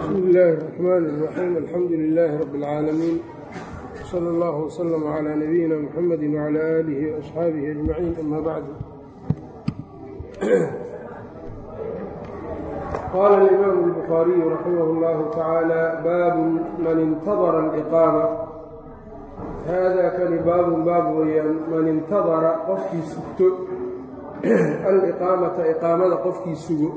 bsmi illaahi الرaxmaan الraxiim alxamdu lilaahi rabi اlcaalamiin salى اllah wslm clى nabiyina mxamedi wclى aalihi وaصxaabihi ajmaciin ama bacdu qaala اlimaamu الbukhaariyu raximah اllahu tacaala baabu man intadara اliqaama haadaa kani baabun baab weeyaan man intadara qofkii sugto aliqaamata iqaamada qofkii sugo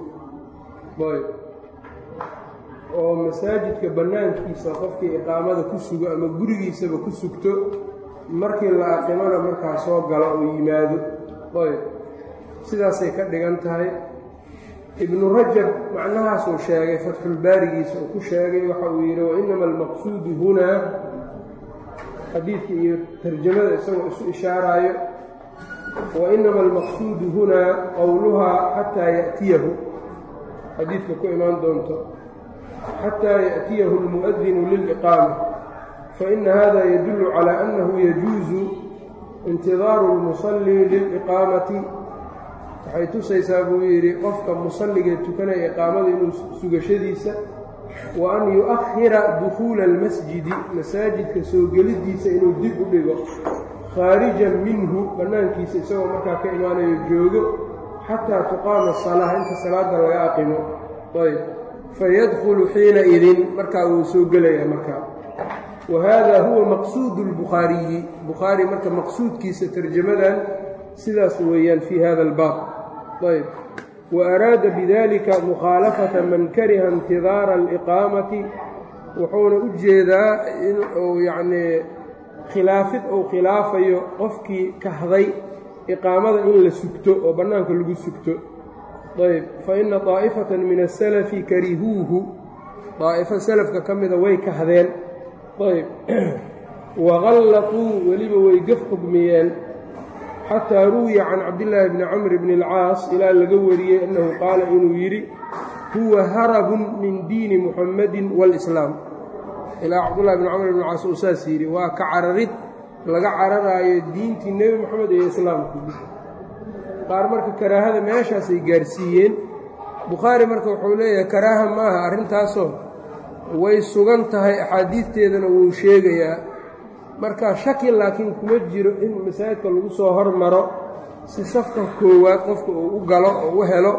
oo masaajidka bannaankiisa qofkii iqaamada ku sugo ama gurigiisaba ku sugto markii la aqimana markaa soo galo oo yimaado ayb sidaasay ka dhigan tahay ibnu rajab macnahaasuu sheegay fatxulbaarigiisa uu ku sheegay waxa uu yidhi wainama almaqsuudu hunaa xadiidka iyo tarjamada isagoo isu ishaaraayo wainama almaqsuudu hunaa qowluhaa xataa ya'tiyahu xadiidka ku imaan doonto xataa yaأtiyahu اlmuؤdinu lilإqaama faإna hada yadulu calى أnnahu yajuuzu intidaaru اlmuصلi lilإqaamati waxay tusaysaa buu yidhi qofka musalligee tukanaya iqaamada inuu sugashadiisa wa an yuؤkhira dukuula اlmasjidi masaajidka soo gelidiisa inuu dib u dhigo khaarijan minhu bannaankiisa isagoo markaa ka imaanayo joogo xataa tuqaama الsalaaة inta salaada laga aqimo ayb fayadkulu xiina idin markaa wuu soo gelayaa markaa wa hada huwa maqsuudu اlbukhaariyi bukhaari marka maqsuudkiisa tarjamadan sidaas weeyaan fii hada albaab ayb wa araada bidalika mukhaalafata man kariha intidaara aliqaamati wuxuuna u jeedaa inuu yacnii khilaafid uu khilaafayo qofkii kahday iqaamada in la sugto oo bannaanka lagu sugto ayb faina daa'ifata min asalafi karihuuhu daa'ifo salafka ka mida way kahdeen ayb waqallatuu weliba way gaf xugmiyeen xataa ruwiya can cabdillaahi bni camr bni alcaas ilaa laga wariyey annahu qaala inuu yidhi huwa harabun min diini muxammadin waalislaam ilaa cabdullahi bni camr bni caas uu saas yidhi waa ka cararid laga cararaayo diintii nebi moxamed iyo islaamku qaar marka karaahada meeshaasay gaarsiiyeen bukhaari marka wuxuu leeyahay karaaha ma aha arrintaasoo way sugan tahay axaadiidteedana wuu sheegayaa marka shaki laakiin kuma jiro in masaajidka lagu soo hormaro si safka koowaad qofka uu u galo oo u helo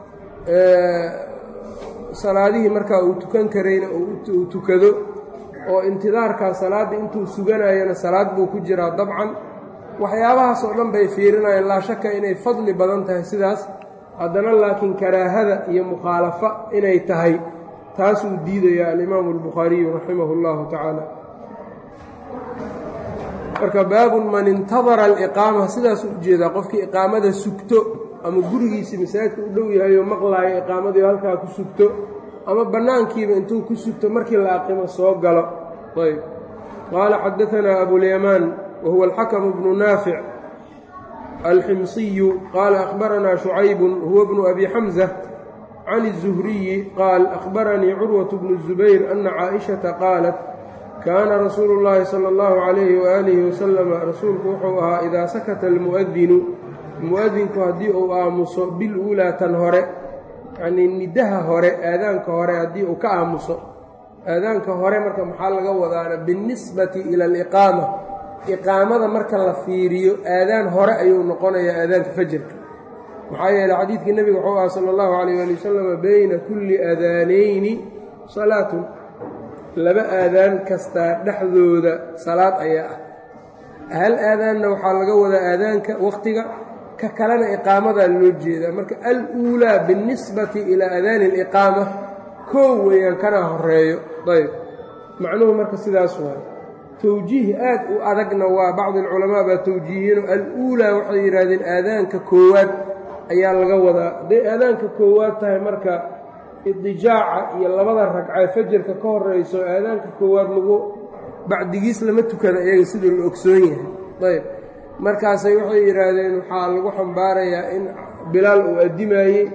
salaadihii markaa uu tukan karayna uu tukado oo intidaarkaa salaadda intuu suganayana salaad buu ku jiraa dabcan waxyaabahaas oo dhan bay fiirinayaan laa shaka inay fadli badan tahay sidaas haddana laakiin karaahada iyo mukhaalafa inay tahay taasuu diidayaa alimaamu albukhaariyu raximahu اllahu tacaala marka baabun man intadara aliqaama sidaasuu ujeedaa qofkii iqaamada sugto ama gurigiisii masaajidka u dhow yahay oo maqlaayo iqaamadii halkaa ku sugto ama bannaankiiba intuu ku sugto markii la aqimo soo galo ayb qaala xadaanaa abulyamaan whuwa alxakmu bnu naafic alximsiyu qaala akhbaranaa shucaybun huwa bnu abi xamza can الzuhriyi qaal akhbaranii curwaةu bnu الzubayr ana caaئishata qaalat kaana rasuulu اllahi salى اllahu عalayhi waalihi wasalama rasuulku wuxuu ahaa idaa sakata almu'adinu mu'adinku haddii uu aamuso biluulaa tan hore yanii nidaha hore aadaanka hore haddii uu ka aamuso aadaanka hore marka maxaa laga wadaana biاnnisbati ila aliqaama iqaamada marka la fiiriyo aadaan hore ayuu noqonayaa aadaanka fajarka maxaa yeeley xadiidkii nebiga wuxuu aha sala allahu calayh ali wasalam beyna kulli aadaanayni salaatun laba aadaan kastaa dhexdooda salaad ayaa ah hal aadaanna waxaa laga wadaa aadaanka wakhtiga ka kalena iqaamadaa loo jeedaa marka al uulaa biاnnisbati ilaa aadaani aliqaama koow weeyaan kanaa horeeyo ayb macnuhu marka sidaas waay towjiih aad u adagna waa bacdi alculamaa baa towjiihiyeenoo al-uulaa waxay yidhaahdeen aadaanka koowaad ayaa laga wadaa hadday aadaanka koowaad tahay marka idijaaca iyo labada ragcee fajarka ka horeyso aadaanka koowaad lagu bacdigiis lama tukada iyaga siduu la ogsoon yahay ayb markaasay waxay yidhaahdeen waxaa lagu xambaarayaa in bilaal uu addimaayey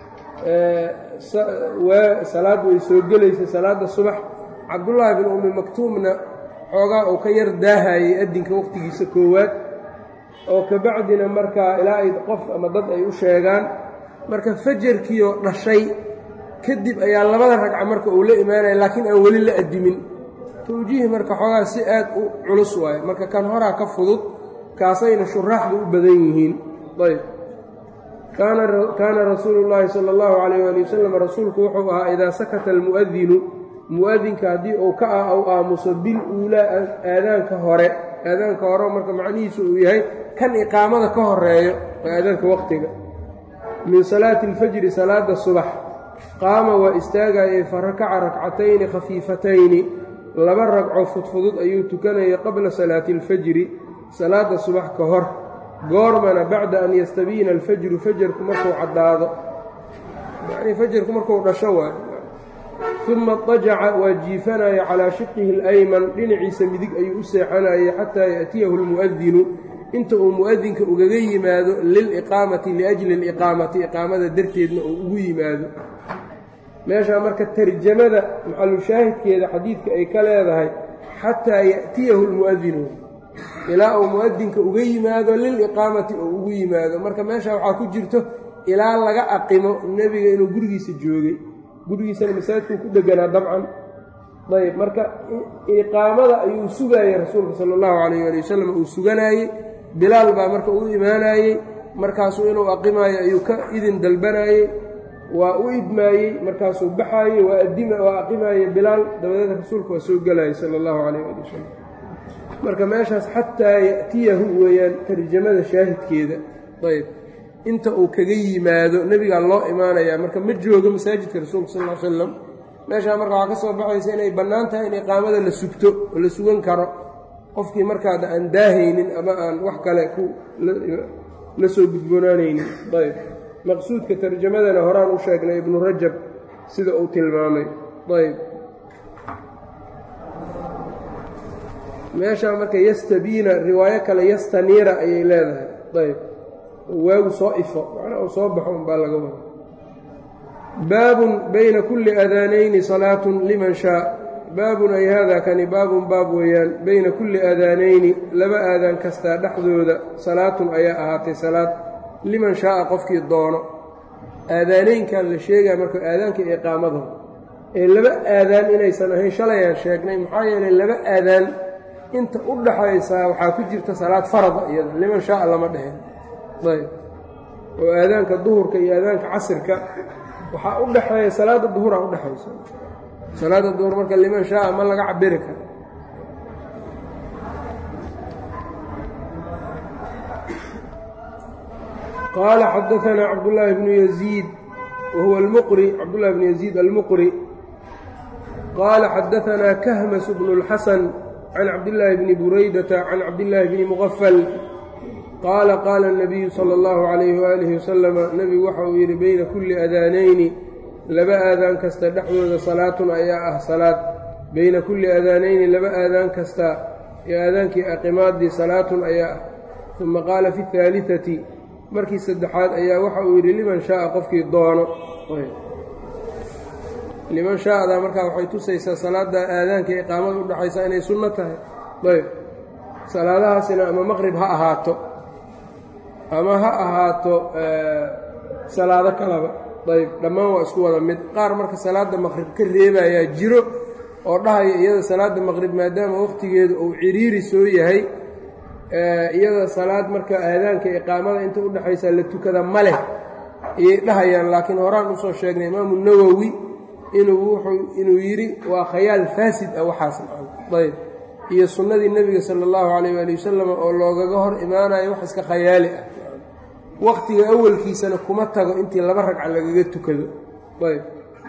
salaad way soo gelaysa salaadda subax cabdullaahi bin ummi maktuumna xoogaa uu ka yar daahayey addinka wakhtigiisa koowaad oo kabacdina markaa ilaa ay qof ama dad ay u sheegaan marka fajarkiioo dhashay kadib ayaa labada ragca marka uu la imaanaya laakiin aan weli la adimin tawjiih marka xoogaa si aad u culus waaye marka kan horaa ka fudud kaasayna shuraaxdu u badan yihiin ayb kaana rasuulu llaahi sala allahu calayh waali wasalam rasuulku wuxuu ahaa idaa sakata almu'adinu mu'adinka haddii uu ka ah ou aamuso bil uulaa aadaanka hore aadaanka hore marka macnihiisu uu yahay kan iqaamada ka horeeyo waa aadaanka waqtiga min salaati alfajri salaada subax qaama waa istaagayay fa rakaca rakcatayni khafiifatayni laba ragco fudfudud ayuu tukanayay qabla salaati alfajri salaada subax ka hor goormana bacda an yastabiina alfajru fajarku markuu caddaado yacnii fajarku markuu dhasho waay uma dajaca waa jiifanaya calaa shiqihi alayman dhinaciisa midig ayuu u seexanayay xataa yaأtiyahu almu'adinu inta uu mu'adinka ugaga yimaado liliqaamati liajli اliqaamati iqaamada darteedna uu ugu yimaado meeshaa marka tarjamada maxalushaahidkeeda xadiidka ay ka leedahay xataa ya'tiyahu lmu'adinu ilaa uu mu'adinka uga yimaado liliqaamati oo ugu yimaado marka meesha waxaa ku jirto ilaa laga aqimo nebiga inuu gurigiisa joogay gurigiisana masaajidkuu ku deganaa dabcan ayb marka iqaamada ayuu sugaayey rasuulka sala allahu calayh ali wasalam uu suganaayey bilaal baa marka u imaanayey markaasuu inuu aqimaayo ayuu ka idin dalbanaayey waa u idmaayey markaasuu baxaayey waa aqimaayey bilaal dabadeed rasuulka waa soo gelayay sala allahu calayh ali wasalam marka meeshaas xataa ya'tiyahu weeyaan tarjamada shaahidkeeda ayb inta uu kaga yimaado nebigaa loo imaanayaa marka ma joogo masaajidka rasuulka sal l slam meeshaa marka waxaa ka soo baxaysa inay bannaan tahay in iqaamada la sugto oo la sugan karo qofkii markaada aan daahaynin ama aan wax kale ku la soo gudboonaanaynin ayb maqsuudka tarjamadana horaan u sheegnay ibnu rajab sida uu tilmaamay ayb meeshaa marka yastabiina riwaayo kale yastaniira ayay leedahay ayb waagu soo ifo macnaa uu soo baxo unbaa laga wada baabun bayna kulli aadaanayni salaatun liman shaa baabun ay haadaa kani baabun baab weeyaan bayna kulli aadaanayni laba aadaan kastaa dhexdooda salaatun ayaa ahaatay salaad liman shaaa qofkii doono aadaanaynkan la sheegaya marka aadaanka iqaamada ee laba aadaan inaysan ahayn shalayaan sheegnay maxaa yeelay laba aadaan inta u dhaxaysaa waxaa ku jirta salaad farada iyada liman shaaa lama dheheen ayb oo aadaanka duhurka iyo aadaanka casirka waxaa u dhexeeya salaada duhuraa udhexaysa salaada duhur marka liman shaaa ma laga cabiri karo qaala xadaanaa cabdullaahi bnu yaziid wahuwa almuqri cabdullahi bnu yaziid almuqri qaala xadaanaa kahmas bnu اlxasan can cabdillaahi bni buraydata can cabdillaahi bni muqafal qaala qaala الnabiyu salى اllahu calayhi waalihi wasalama nebigu waxa uu yidhi bayna kulli adaanayni laba aadaan kasta dhexdooda salaatun ayaa ah salaad bayna kulli aadaanayni laba aadaan kasta ee aadaankii aqimaadii salaatun ayaa ah uma qaala fi اhaaliثati markii saddexaad ayaa waxa uu yidhi liman shaaa qofkii doono liman shaa'da markaa waxay tusaysaa salaada aadaanka iqaamada udhaxaysa inay sunno tahay ayb salaadahaasina ama maqrib ha ahaato ama ha ahaato salaado kalaba ayb dhammaan waa isku wada mid qaar marka salaada maqrib ka reebayaa jiro oo dhahaya iyada salaada maqrib maadaama wakhtigeedu uu ciriiri soo yahay iyada salaad marka aadaanka iqaamada inta udhexaysa la tukada ma leh ayay dhahayaan laakiin horaan usoo sheegnay imaamu nawowi inuu wuxuu inuu yidhi waa khayaal faasid ah waxaas ayb iyo sunnadii nebiga sala allahu calayh waali wasalam oo loogaga hor imaanayo wax iska khayaali ah wakhtiga awalkiisana kuma tago intii laba ragca lagaga tukado ayb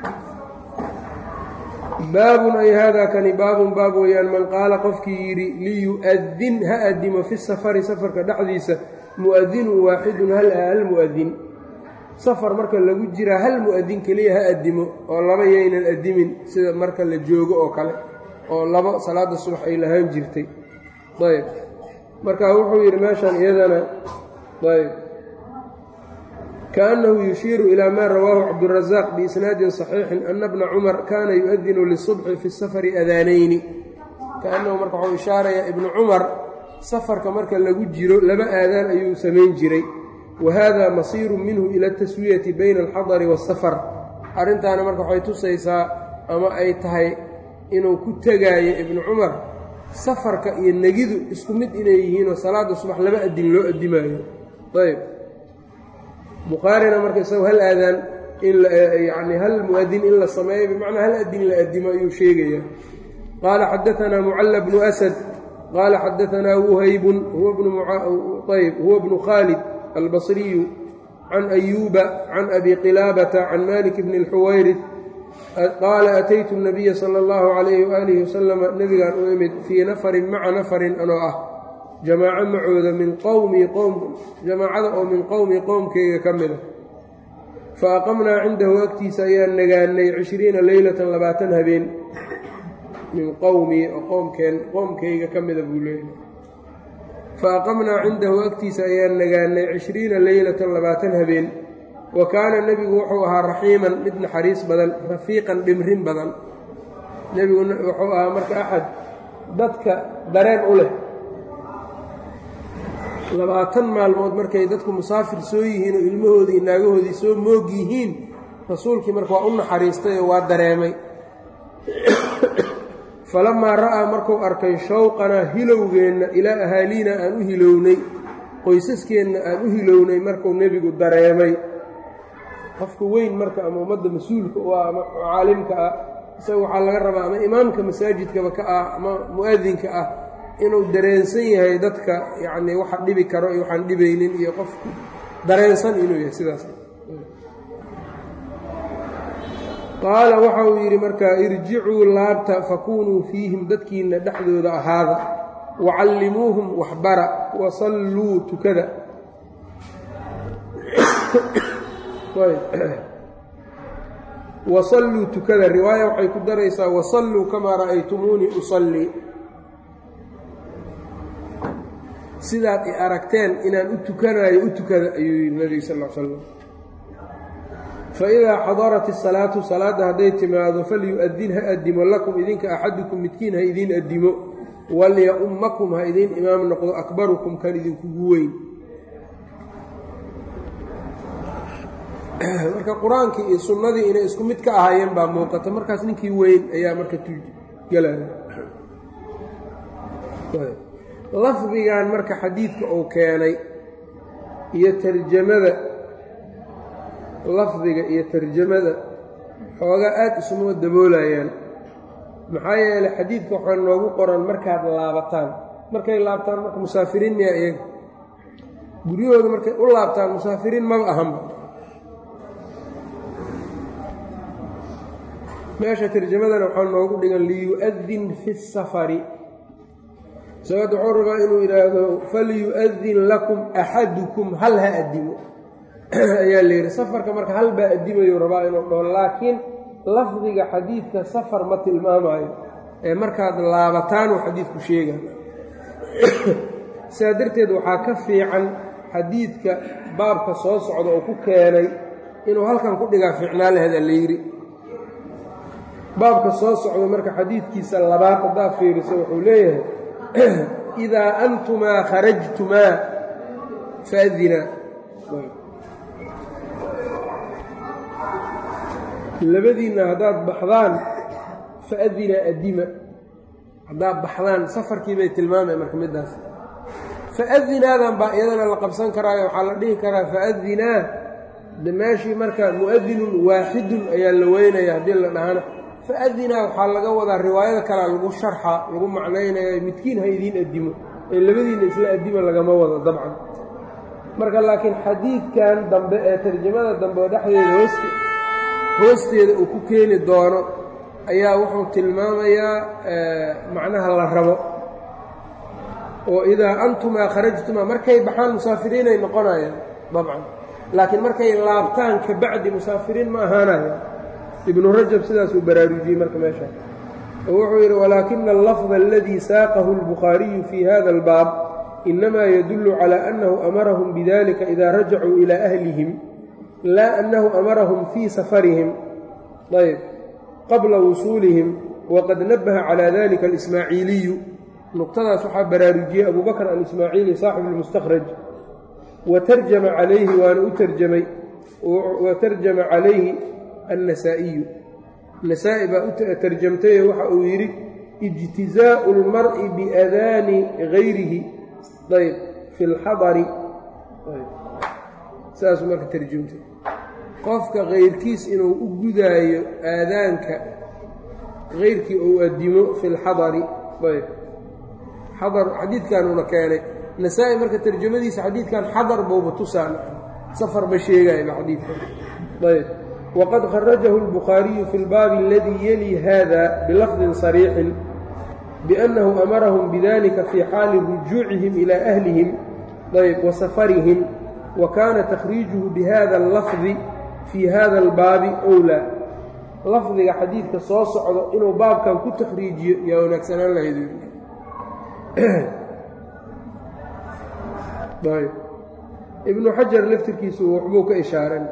baabun ay haadaa kani baabun baab weeyaan man qaala qofkii yidhi liyu'adin ha adimo fi safari safarka dhexdiisa mu'adinun waaxidun hal hal mu'adin safar marka lagu jiraa hal mu'adin keliya ha adimo oo laba yaynan adimin sida marka la joogo oo kale oo labo salaada subax ay lahaan jirtay ayb marka wuxuu yidhi meeshan iyadana ayb kaأnnahu yushiiru ilaa maa rawaahu cabdالrazaaq biisnaadin صaxiixin ana bna cumar kaana yu'adinu lisubxi fi safari adaanayni kaannahu marka waxuu ishaarayaa ibnu cumar safarka marka lagu jiro laba aadaan ayuu samayn jiray wa hada masiiru minhu ila اtaswiyati bayna alxadari waالsafar arrintaana marka waxay tusaysaa ama ay tahay inuu ku tegaayo ibnu cumar safarka iyo negidu isku mid inay yihiinoo salaadda subax laba adin loo addimaayo ayb bukhaarina marka isagu hal aadaan in yani hal muadin in la sameeyo bimacnaa hal adin la addimo ayuu sheegayaa qaala xadaanaa mucalla bnu asad qaala xadaanaa wuhaybun ayb huwa bnu khaalid albasriyu can ayuuba can abi qilaabata can malik bni اlxuwayrid qaala ataytu الnabiya salى اllahu عalayhi waalihi wasalama nebigaan u imid fii nafarin maca nafarin anoo ah jamaaco macooda min qowmii qowm jamaacada oo min qowmii qowmkayga ka mida fa aqamnaa cindahu agtiisa ayaan nagaanay cishriina leylatan labaatan habeen min qowmii oo qoomkeen qoomkayga ka mida buu leeyahay fa aqamnaa cindahu agtiisa ayaan nagaanay cishriina leylatan labaatan habeen wa kaana nebigu wuxuu ahaa raxiiman mid naxariis badan rafiiqan dhimrin badan nebigu wuxuu ahaa marka axad dadka dareen u leh labaatan maalmood markay dadku musaafir soo yihiin oo ilmahoodii naagahoodii soo moog yihiin rasuulkii marka waa u naxariistay oo waa dareemay falamaa ra'aa markuu arkay shawqanaa hilowgeenna ilaa ahaaliina aan u hilownay qoysaskeenna aan u hilownay markuu nebigu dareemay qofka weyn marka ama ummadda mas-uulka u ah ama caalimka ah isaga waxaa laga rabaa ama imaamka masaajidkaba ka ah ama mu'adinka ah inuu dareensan yahay dadka yacnii waxa dhibi karo iyo waxaan dhibaynin iyo qofku dareensan inuu yahay sidaas qaala waxa uu yidhi markaa irjicuu laabta fakunuu fiihim dadkiinna dhexdooda ahaada wacallimuuhum waxbara wasalluu tukada wasalluu tukada riwaaya waxay ku daraysaa wasalluu kamaa ra'aytumuunii usallii sidaad i aragteen inaan u tukanaayo u tukada ayuu yidhi nebiga sal l slam faidaa xadarat isalaatu salaadda hadday timaado falyu-adin ha addimo lakum idinka axadukum midkiin ha idiin addimo walya-ummakum ha idiin imaam noqdo akbarukum kan idinkugu weyn marka qur-aankii iyo sunnadii inay isku mid ka ahaayeen baa muuqata markaas ninkii weyn ayaa marka gelaya lafdigan marka xadiidka uu keenay iyo tarjamada lafdiga iyo tarjamada xoogaa aada isuma daboolayaan maxaa yeelay xadiidka waxaa noogu qoran markaad laabataan markay laabtaan marka musaafiriin miyaa iyaga guryahooda markay u laabtaan musaafiriin maba ahanba meesha tarjamadana waxaa noogu dhigan liyu-adin fi safari sababta wuxuu rabaa inuu yidhaahdo falyu-adin lakum axadukum hal ha addimo ayaa la yidhi safarka marka hal baa addimayuu rabaa inuu dhaho laakiin lafdiga xadiidka safar ma tilmaamayo ee markaad laabataan uu xadiidku sheega sidaa darteed waxaa ka fiican xadiidka baabka soo socda oo ku keenay inuu halkan ku dhigaa fiicnaa laheeda la yidhi baabka soo socda marka xadiidkiisa labaad haddaa fiiriso wuxuu leeyahay idaa antumaa kharajtumaa faadinaa labadiinna haddaad baxdaan faadinaa addima haddaad baxdaan safarkii bay tilmaamay marka middaas faadinaadan baa iyadana la qabsan karaayo waxaa la dhihi karaa faadinaa de meeshii marka mu'adinun waaxidun ayaa la weynaya haddii la dhahana faadinaa waxaa laga wadaa riwaayada kalea lagu sharxa lagu macnaynaya midkiin ha idiin addimo ee labadiinna isla addima lagama wado dabcan marka laakiin xadiidkan dambe ee tarjamada dambe oo dhexdeeda hooste hoosteeda uu ku keeni doono ayaa wuxuu tilmaamayaa macnaha la rabo oo idaa antumaa kharajtumaa markay baxaan musaafiriinay noqonayaan dabcan laakiin markay laabtaan ka bacdi musaafiriin ma ahaanaya ibnu rajab sidaasuu baraarujiyey marka meesha oo wuxuu yidhi walaakina allafda aladii saaqahu اlbukhaariyu fii hada albaab inamaa yadullu calى annahu amarahum bidalika ida rajacuu ilaa ahlihim laa annahu amarahum fii safarihim ayb qabla wusuulihim waqad nabaha calى dalika alismaaciiliyu nuqtadaas waxaa baraarujiyey abu bakr alismaaciili saaxibu اlmustakhraj wa tarjama calayhi waana u tarjamay wa tarjama calayhi annasaa'iyu nasaa-i baa u tarjamtaye waxa uu yidhi ijtizaa'u اlmar'i biadaani gayrihi ayb fi اlxadari saasuu marka tarjumtay qofka kayrkiis inuu u gudaayo aadaanka kayrkii ou addimo fi lxadari ayb xadar xadiidkanuuna keenay nasaa-i marka tarjamadiisa xadiidkan xadar bouba tusaan safar ba sheegayba xadiidkan ayb waqad kharajahu اlbukhaariyu fi اlbaabi aladii yeli hada bilafdin صariixin biأnnahu amarahum bidalika fii xaali rujuucihim ilaa ahlihim ayb wa safarihim wa kaana takhriijuhu bihada اllafdi fii hada اlbaabi owlaa lafdiga xadiidka soo socdo inuu baabkan ku takhriijiyo yaa wanaagsanaan lahayd ibnu xajar laftirkiisu waxbuu ka ishaaran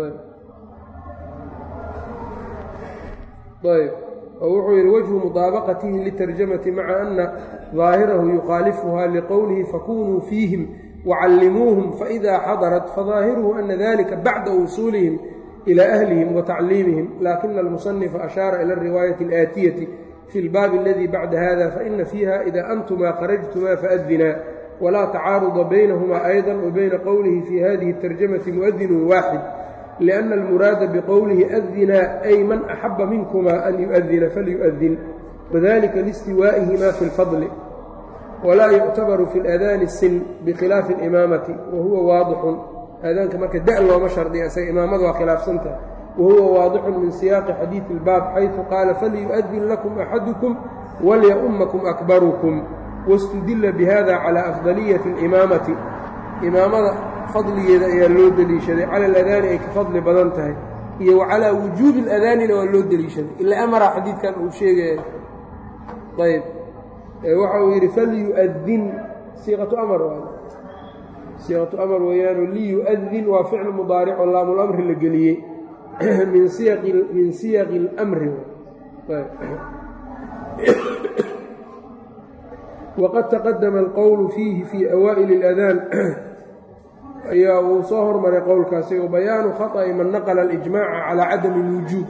ayb oo wuxuu yidhi wajhu mudaabaqatihi litarjamati maca ana daahirahu yukhaalifuha liqowlihi fakunuu fiihim wacallimuuhum faإida xadarat fadaahiruhu ana dalika bacda wusuulihim ilى ahlihim watacliimihim lakina almusanifa ashaara ila ariwaayati اlaatiyati fi اlbaabi aladi bacda hada faina fiiha ida antumaa kharajtumaa faadinaa wlaa tacaaruda baynahuma ayضa wabayna qowlihi fi hadihi اtarjamati muadinu waaxid liأna almuraada biqowlihi adinaa ay man axaba minkuma an yuؤdina falyuؤdin wadalika listiwaa'ihima fi اlfadli walaa yuctabaru fi اladaani sin bikhilaafi اlimaamati wahuwa waadixun aadaanka marka da looma shardiya isaga imaamada waa khilaafsantaha wahuwa waadixun min siyaaqi xadiidi اlbaab xayثu qaala falyuؤdin lakum axadukum walyaumakum akbarukum wاstudila bihada calى afdaliyati اlimaamati imaamada fadligeeda ayaa loo deliishaday cala aladaani ay ka fadli badan tahay iyo wa calaa wujuubi aladaanina waa loo deliishaday ila amara xadiidkan uu sheegaya ayb waxa uu yidhi falyu'adin siiqatu amar waay siiqatu amar weeyaano liyu'adin waa ficlu mudaaric oo laamulamri la geliyey min siyaqi min siyaqi اlamri wqad taqadama alqowlu fiihi fii awaa'ili اladaan ayaa uu soo hormaray qowlkaasi o bayaanu khaطأi man naqla اlijmaaca calى cadami اlwujuub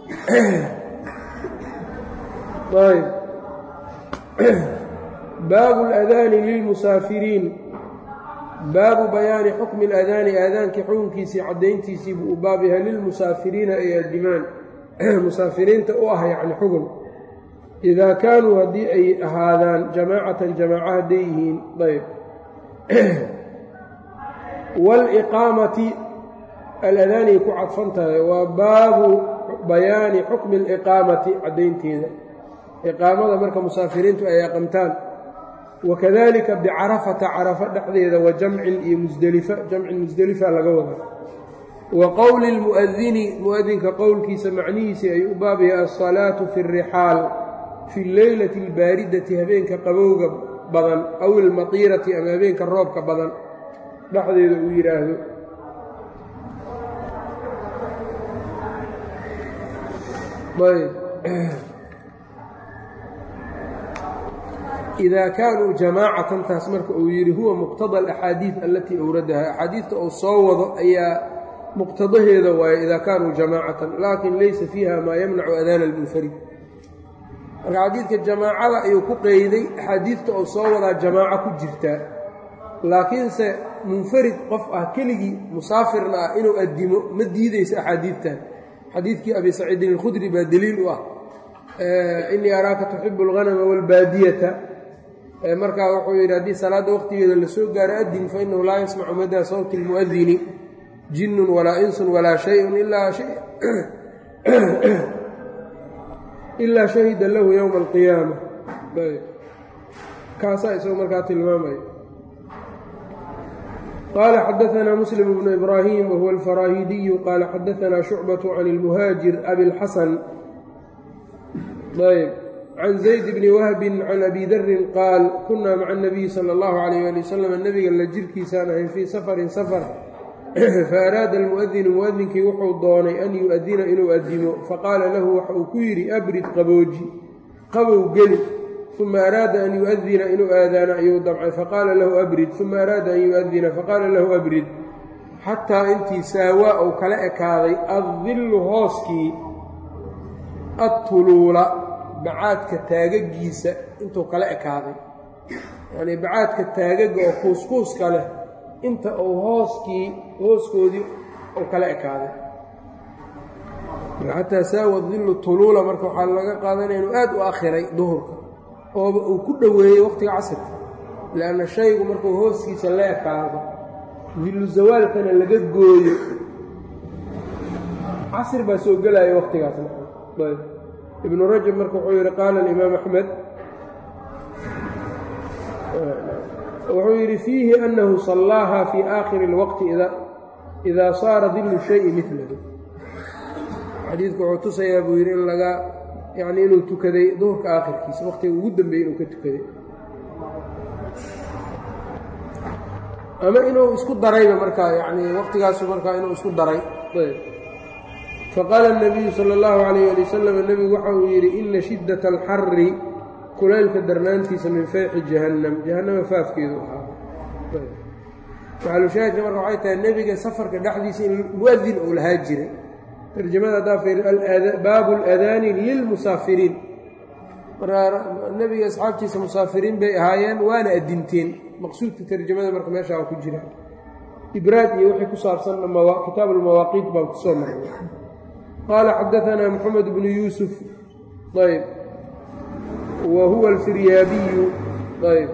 baabu اladaani lilmusaafiriin baabu bayaani xukmi اladaani aadaankii xukunkiisii caddayntiisii buu u baab yahay lilmusaafiriina ay adimaan musaafiriinta u ah yani xukun idaa kaanuu haddii ay ahaadaan jamaacatan jamaaca hadday yihiin ayb waaliqaamati aladaanay ku cadfan tahay waa baabu bayaani xukmi aliqaamati caddaynteeda iqaamada marka musaafiriintu ay aqamtaan wakadalika bicarafata carafo dhexdeeda wa jamcin iyo musdelifa jamcin musdelifa laga wada wa qowli lmu'adini mu'adinka qowlkiisa macnihiisii ay u baabaya alsalaatu fi rixaal fi leylati albaaridati habeenka qabowga badan aw ilmatiirati ama habeenka roobka badan dhexdeeda uu yidhaahdo idaa kaanuu jamaacatan taas marka uu yidhi huwa muqtada alaxaadiid alatii awradaha axaadiidta uu soo wado ayaa muqtadaheeda waaye idaa kaanuu jamaacatan laakin laysa fiiha maa yamnacu adaana almunfarid marka xadiidka jamaacada ayuu ku qeyday axaadiidta oo soo wadaa jamaaco ku jirtaa laakiinse munfarid qof ah keligii musaafirna ah inuu addimo ma diideysa axaadiidtan xadiidkii abi saciidin alkhudri baa deliil u ah inii araaka tuxibu alghanama waalbaadiyata markaa wuxuu yidhi haddii salaadda waqtigeeda lasoo gaaro addin fa inahu laa yasmacu madaa sawti almu'adini jinnun walaa insun walaa shayun ilaa ilaa shahida lahu yowma alqiyaama kaasaa isagoo markaa tilmaamaya qaala xadaanaa muslim bnu ibraahim wahuwa alfaraahidiyu qaala xadaanaa shucbatu can ilmuhaajir abilxasan ayb can zayd bni wahbin can abi darin qaal kunaa maca anabiyi sala allahu calayh ali wasalam nebiga la jirkiisaan ahayn fii safarin safar faaraada almu'adinu mu'adinkii wuxuu doonay an yu'adina inuu addimo faqaala lahu waxa uu ku yidhi abrid qabooji qabow geli uma araada an yu'adina inuu aadaano ayuu damcay faqaala lahu abrid uma araada an yu'adina faqaala lahu abrid xataa intii saawaa uu kala ekaaday addillu hooskii adtuluula bacaadka taagagiisa intuu kala ekaaday yacnii bacaadka taagaga oo kuuskuuska leh inta uu hooskii hooskoodii uu kala ekaaday xataa saawa dillu tuluula marka waxaa laga qaadanaya inuu aad u akhiray duhurka ooba uu ku dhoweeyey waqtiga casirka lianna shaygu markuu hooskiisa la ekaado dillu zawaalkana laga gooyo casir baa soo gelaya waqtigaasna ibnu rajab marka wuxuu yidhi qaala alimaam axmed wuxuu yidhi fiihi annahu sallaaha fii aakhiri اlwaqti idaa saara dillu shayi milahu xadiidku wuxuu tusayaa buu yidhi in laga yacnii inuu tukaday duhurka aakhirkiisa waqtiga ugu dambeeyey inuu ka tukaday ama inuu isku darayba markaa yacnii waqtigaasu markaa inuu isku daray faqaala الnabiyu salى اllahu عalayh ali wasalam nebigu waxa uu yidhi ina shiddaة alxari kulaylka darnaantiisa min fayxi jahannam jahannama faafkeedu ahaa maxalushaahidka marka waxay tahay nebiga safarka dhexdiisa in muadin uu lahaa jiray tarjamada haddaa fiir baabu اladaani lilmusaafiriin markaa nebiga asxaabtiisa musaafiriin bay ahaayeen waana adinteen maqsuudka tarjamada marka meeshaa ku jira ibraad iyo wixii ku saabsan kitaabu lmawaaqiit baan kusoo marnay qaala xadaanaa moxamed bnu yuusuf ayb wa huwa alfiryaabiyu ayb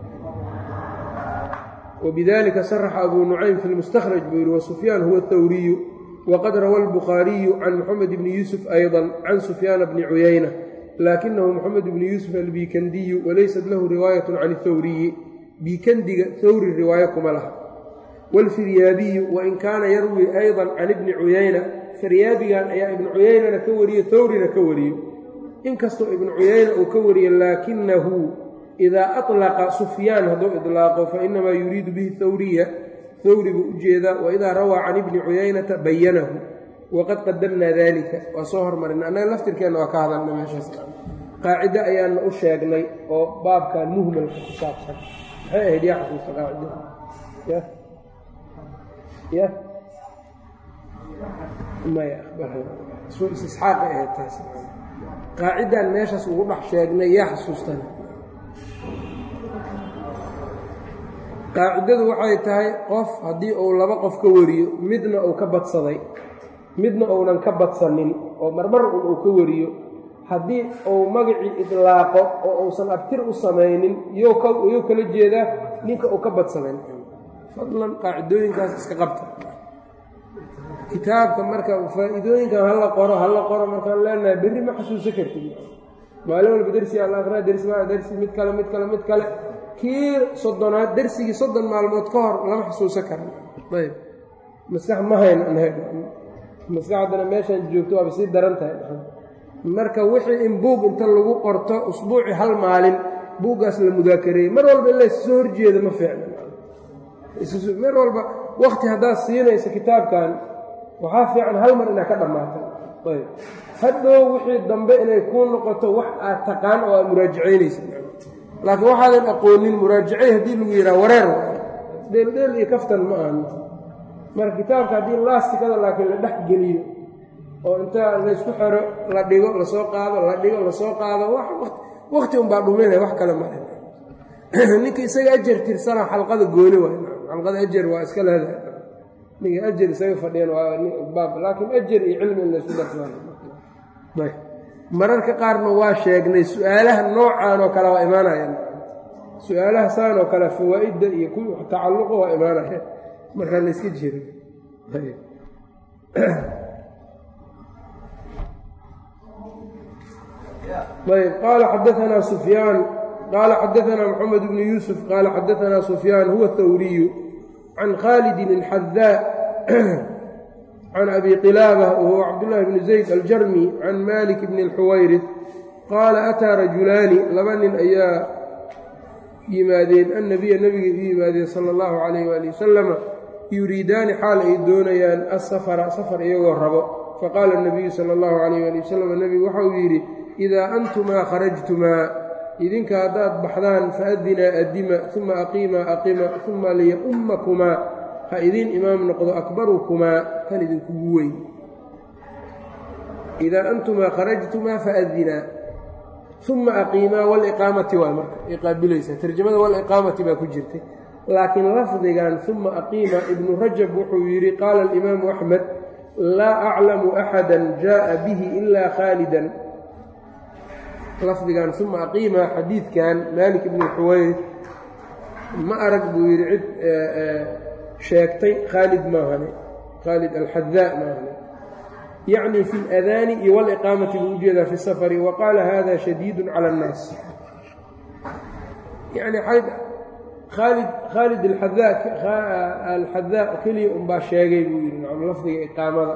wbidalika saraxa abu nucaym fi lmustakhraj buu yihi wasufyaan huwa athawriyu waqad rawa albukhaariyu can moxamed bni yuusuf ayضa can sufyaana bni cuyayna laakinahu moxamed bni yuusuf albiikandiyu walaysat lahu riwaayat can اthawriyi biikandiga thawri riwaayo kuma laha wاlfiryaabiyu wain kaana yarwi ayضa can ibni cuyayna firyaabigan ayaa ibnu cuyaynana ka wariye thawrina ka wariyo inkastoo ibnu cuyayna uu ka wariye laakinahu idaa aطlaqa sufyaan hadduu iطlaaqo fainamaa yuriidu bihi thawriya thawri buu ujeedaa waidaa rawaa can ibni cuyaynata bayanahu waqad qadamnaa dalika waa soo hormarina annaga laftirkeenna waa ka hadalna meeshaas qaacido ayaana u sheegnay oo baabkan muhmalka ku saabsan maxay ahayd yaa xasuusta qaacidada ya ya maya istisxaaqay ahayd taas qaacidan meeshaas ugu dhex sheegnay yaa xasuustana qaacidadu waxay tahay qof haddii uu laba qof ka wariyo midna uu ka badsaday midna uunan ka badsanin oo marmar un uu ka wariyo haddii uu magacii idlaaqo oo uusan abtir u samaynin iyou kala jeedaa ninka uu ka badsaday fadlan qaacidooyinkaas iska qabta kitaabka marka faa'iidooyinkan hala qoro hala qoro markaan leenahay berri ma xasuusan kartid maalin walba dersi al akraa dersi dersi mid kale mid kale mid kale kii soddonaad dersigii soddon maalmood ka hor lama xusuusan karan ayb maskax ma hayn maskaxdana meeshaan joogto waaba sii daran tahay marka wixii in buug inta lagu qorto usbuuci hal maalin buuggaas la mudaakareeyey mar walba in la issoo horjeeda ma fiicna mar walba wakti haddaad siinayso kitaabkan waxaa fiican hal mar inaad ka dhammaatay ayb hadhow wixii dambe inay kuu noqoto wax aad taqaan oo aad muraajacaynaysa laakiin waxaadan aqoonin muraajacay haddii lagu yidhaha wareer dheeldheel iyo kaftan ma ahan marka kitaabka haddii laastikada laakiin la dhex geliyo oo inta laysku xero la dhigo lasoo qaado la dhigo lasoo qaado wakti unbaa dhuminaya wax kale male ninka isaga ajar tirsana xalqada gooni waay xalqada ajar waa iska leedahay ninka ajar isaga fadhiyan waa baab laakiin ajar iyo cilmi in laysku darsaa mararka qaarna waa sheegnay su-aalaha noocan oo kale waa imaanayaan su-aalaha saan oo kale fawaa'idda iyo ku tacalluqa waa imaanaya markaa la yska jiro ayb qaala xadaanaa sufyaan qaala xadaanaa moxamed bnu yuusuf qaala xadaanaa sufyaan huwa thawriyu can khaalidin alxadaa can abi qilaabة whuwa cabdالlahi bni zayd aljarmi can malik bni اlxuwayrih qaala ataa rajulaani laba nin ayaa yimaadeen annabiya nebiga u yimaadeen sala اllahu calayh wali wasalama yuriidaani xaal ay doonayaan asafara safar iyagoo rabo faqaala اnabiyu sala اllahu calayh wali wasalam nebigu waxa uu yidhi idaa antumaa kharajtumaa idinka haddaad baxdaan faadinaa adima uma aqiimaa aqima uma liyaumakumaa ha idiin imaam noqdo akbarukumaa kan idinkugu weyn idaa antumaa kharajtumaa faadinaa uma aqiimaa waliqaamati waa marka ay qaabilaysaa tarjamada waliqaamati baa ku jirtay laakiin lafdigan uma aqiima ibnu rajab wuxuu yidhi qaala alimaamu axmed laa aclamu axada jaءa bihi ilaa khaalidan lafdigan uma aqiima xadiidkan maalik ibnu xuwayr ma arag buu yidhi cid sheegtay khaalid maahane khaalid alxadaa maahane yacni fi اladaani iyo waliqaamati buu ujeedaa fi safari wa qaala hada shadiidu cala اnnaas yani khaalid khaalid alxadaa keliya unbaa sheegay buu yidhi nacam lafdiga iqaamada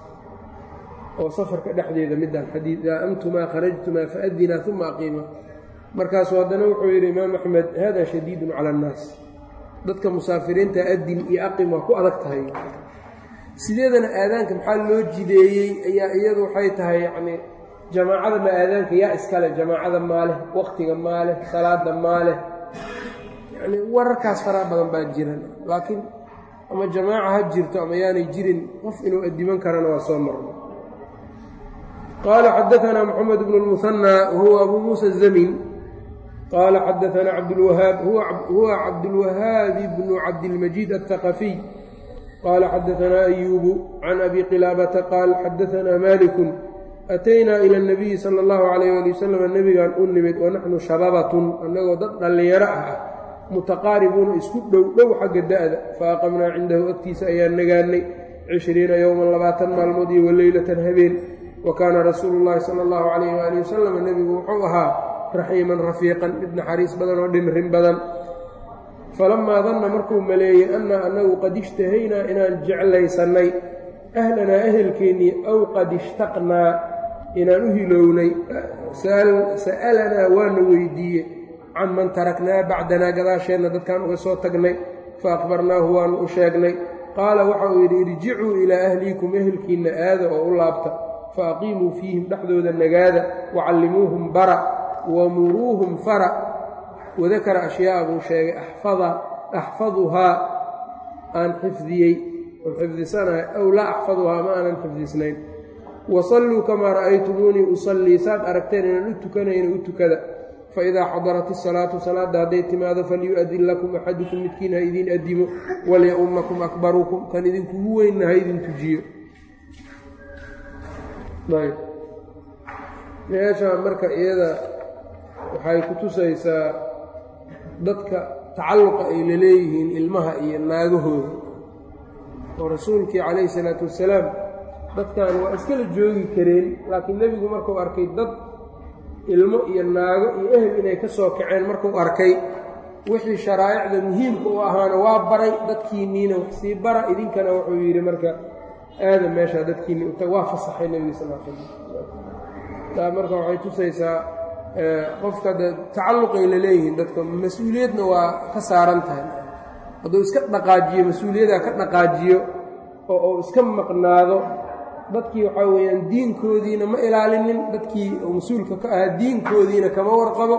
oo safarka dhexdeeda midaan xadiid aa antumaa kharajtumaa faadinaa uma aqiima markaasuu haddana wuxuu yidhi imaam axmed hada shadiidun cala annaas dadka musaafiriinta adin iyo aqim waa ku adag tahay sideedana aadaanka maxaa loo jideeyey ayaa iyadu waxay tahay yacni jamaacada ma aadaanka yaa iskale jamaacada maaleh wakhtiga maaleh salaada maaleh yani wararkaas faraa badan baa jiran laakiin ama jamaaca ha jirto ama yaanay jirin qof inuu addiman karana waa soo marno qaala xadaanaa moxamed bnu lmuhanaa wahuwa abu muusa zamin qaala xadaanaa cabdulwahaab huwa cabdulwahaabi bnu cabdilmajiid aلthaqafiy qaala xadaanaa ayuubu can abi qilaabata qaal xadaanaa malikun ataynaa ila اnabiyi sala اllahu alayh ali wasalam nebigaan u nimid wanaxnu shababatun annagoo dad dhallinyaro ah ah mutaqaaribuuna isku dhow dhow xagga da'da fa aqamnaa cindahu agtiisa ayaan nagaannay cishriina yowman labaatan maalmood iyo waleylatan habeen wa kaana rasuulu llaahi sala allahu calayh waali wasalam nebigu wuxuu ahaa raxiiman rafiiqan mid naxariis badan oo dhimrin badan falammaa danna markuu maleeyey annaa annagu qad ishtahaynaa inaan jeclaysannay ahlanaa ehelkeennii aw qad ishtaqnaa inaan u hilownay sa'alanaa waana weydiiye can man taraknaa bacdanaa gadaasheenna dadkaan uga soo tagnay fa akhbarnaahu waanu u sheegnay qaala waxa uu yidhi irjicuu ilaa ahliikum ehelkiinna aada oo u laabta fa aqiimuu fiihim dhexdooda nagaada wacallimuuhum bara wamuruuhum fara wadakara ashyaa'a buu sheegay axfaduhaa aan xifdiyey oon xifdisanahay aw laa axfaduhaa ma aanan xifdisnayn wasalluu kamaa ra'aytumuunii usallii saad aragteen inaan u tukanayna u tukada faidaa xadarat isalaatu salaadda hadday timaado falyu'adin lakum axadukum midkiin ha idiin adimo walya'ummakum akbarukum kan idinkugu weynna ha idin tujiyo meeshaa marka iyada waxay ku tusaysaa dadka tacalluqa ay la leeyihiin ilmaha iyo naagahooda oo rasuulkii calayhi salaatu wassalaam dadkan waa iskala joogi kareen laakiin nebigu markuu arkay dad ilmo iyo naago iyo ehel inay ka soo kaceen markuu arkay wixii sharaa'icda muhiimka u ahaana waa baray dadkiinniina wax sii bara idinkana wuxuu yidhi marka aada meeshaa dadkiinni uta waa fasaxay nebiga sal l slam taa marka waxay tusaysaa qofka de tacalluqay la leeyihiin dadka mas-uuliyadna waa ka saaran tahay hadduu iska dhaqaajiyo mas-uuliyaddaa ka dhaqaajiyo oo uu iska maqnaado dadkii waxaa weeyaan diinkoodiina ma ilaalinin dadkii uu mas-uulka ka ahaa diinkoodiina kama warqabo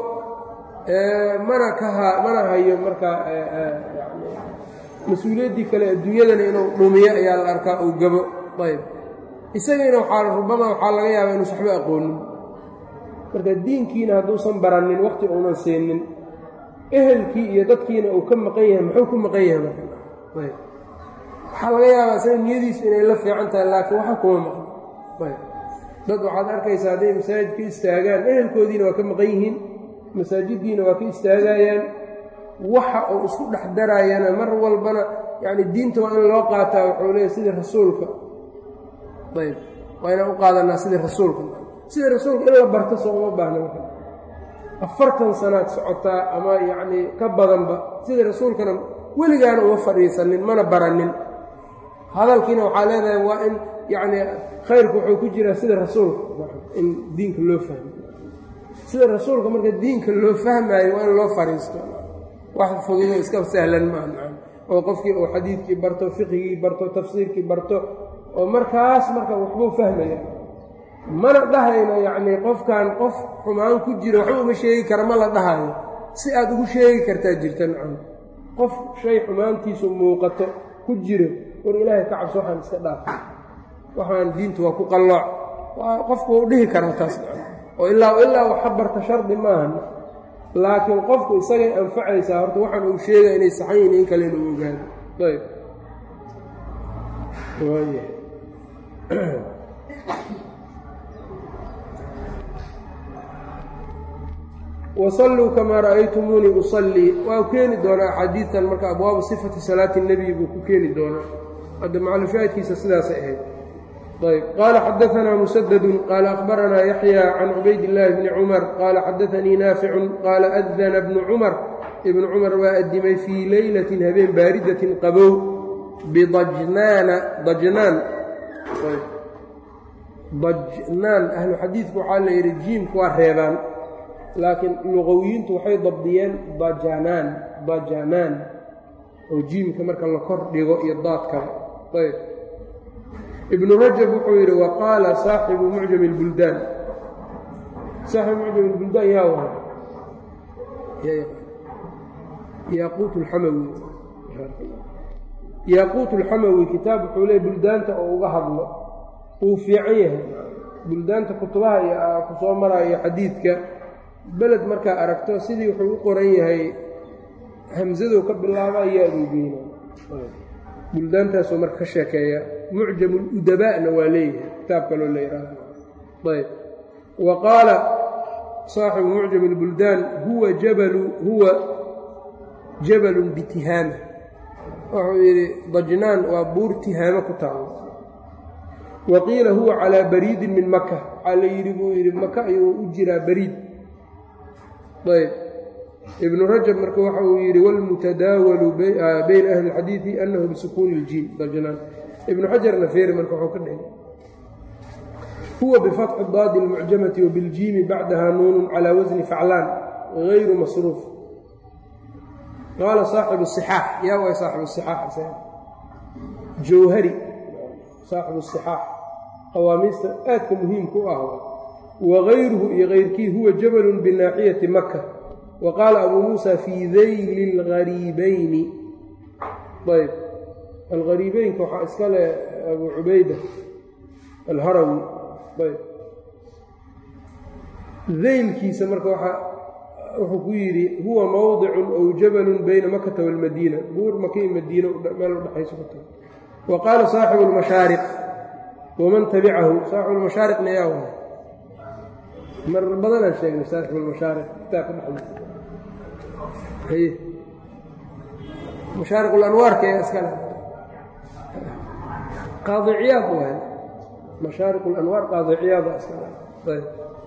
mana kaha mana hayo markaa yani mas-uuliyaddii kale adduunyadana inuu dhumiyo ayaa la arkaa uu gabo ayb isagiina waxaa rubama waxaa laga yaabaa inuusan waxba aqoonin marka diinkiina hadduusan baranin waqti uunan siinin ehelkii iyo dadkiina uu ka maqan yahay muxuu ku maqan yahay marka ayb waxaa laga yaabaa isaga niyadiisu inay la fiican tahay laakiin waxa kuma maqan ayb dad waxaad arkaysaa hadday masaajid ka istaagaan ehelkoodiina waa ka maqan yihiin masaajiddiina waa ka istaagayaan waxa uu isku dhex daraayana mar walbana yacni diinta waa in loo qaataa wuxuu leeyahy sidii rasuulka ayb waa inaan u qaadanaa sidii rasuulka sidii rasuulka in la barto soo uma baahna marka afartan sanaad socotaa ama yacnii ka badanba sidii rasuulkana weligaana uma fadhiisanin mana baranin hadalkiina waxaa leedahay waa in yacnii khayrku wuxuu ku jiraa sida rasuulka in diinka loo fahmo sida rasuulka marka diinka loo fahmaayo waa in loo fadhiisto wax fududo iska sahlan maaha oo qofkii uu xadiidkii barto fiqigii barto tafsiirkii barto oo markaas marka waxbuu fahmaya mana dhahayno yacnii qofkan qof xumaan ku jira waxba uma sheegi kara ma la dhahayo si aad ugu sheegi kartaa jirta nacam qof shay xumaantiisu muuqato ku jiro war ilaahay ka cabso waxaan iska dhaaf waxaan diintu waa ku qallooc waa qofku wau dhihi karaa taas oo ilaa ilaa waxa barta shardi maahan laakiin qofku isagay anfacaysaa horta waxaan uu sheegaya inay saxan yihin in kale inuu ogaado ayb wasalluu kamaa ra'aytumuunii usallii waa keeni doonaa axaadiidtan marka abwaabu sifati salaati nebiy buu ku keeni doonaa hadda macalushaahidkiisa sidaasay ahayd ayb qaala xadaanaa musadadun qaala akhbaranaa yaxya can cubayd illaahi bni cumar qaala xadaanii naaficun qaala adana bnu cumar ibnu cumar waa addimay fii leylatin habeen baaridatin qabow bidajnaana dajnaan dajnaan ahlu xadiidku waxaa la yidhi jiimku waa reebaan laakiin luqawiyiintu waxay dabdiyeen dajanaan dajanaan oo jiimka marka la kor dhigo iyo daadkaba ayb ibnu rajab wuxuu yidhi wa qaala saaxibu mucjam اlbuldaan saaxibu mucjam اlbuldaan yaa waha yaaquut اlxamawi yaaquut اlxamawi kitaab wuxuu leey buldaanta oo uga hadlo wuu fiican yahay buldaanta kutubaha iyo ku soo maraayo xadiidka beled markaa aragto sidii wuxuu u qoran yahay hamsadou ka bilaaba yaaduu geyna buldaantaasuu marka ka sheekeeya mucjam ludaba'na waa leeyahay kitaab kaloo la yidhaahdo ayb wa qaala saaxibu mucjam اlbuldaan huwa jabalu huwa jabalun bitihaama wuxuu yidhi dajnaan waa buur tihaamo ku taalo wa qiila huwa calaa bariidin min maka waxaa la yidhi buu yidhi maka ayuu u jiraa bariid ayb ibnu rajab marka waxa uu yidhi wاlmutadaawalu bayna ahli اlxadiidi anahu bisukuuni اljiim dajnaan ibnu xajarna feeri marka wuxuu ka dhigay huwa bifatxi daadi اlmucjamati wabiljiimi bacdaha nuunu calى wasni faclaan gayru masruuf qaala saaxibu الصixaax yaa way saaxibu الصixaax jawhari saaxibu الصixaax qawaamiista aadka muhiimka u ah wagayruhu iyo kayrkii huwa jabalun binaaxiyati maka wa qaala abuu muusa fii dayli اlgariibayni ayb algariibeynka waxaa iska leh abuu cubayda alharawi ayb daylkiisa marka waxa wuxuu ku yidhi huwa mowdicun ow jabalun bayna makata waalmadiina buur maka iyo madiino meel udhexayso ku tahay wa qaala saaxibu اlmashaariq waman tabicahu saaxibu lmashaariqna yaa waay mar badanaan sheegnay saaxibu lmashaariq kitaabka dhexdiisa haye mashaariq ulanwaarka ee iskale qaadiciyaad waay mashaariq ulanwaar qaadiciyaada iskale ayb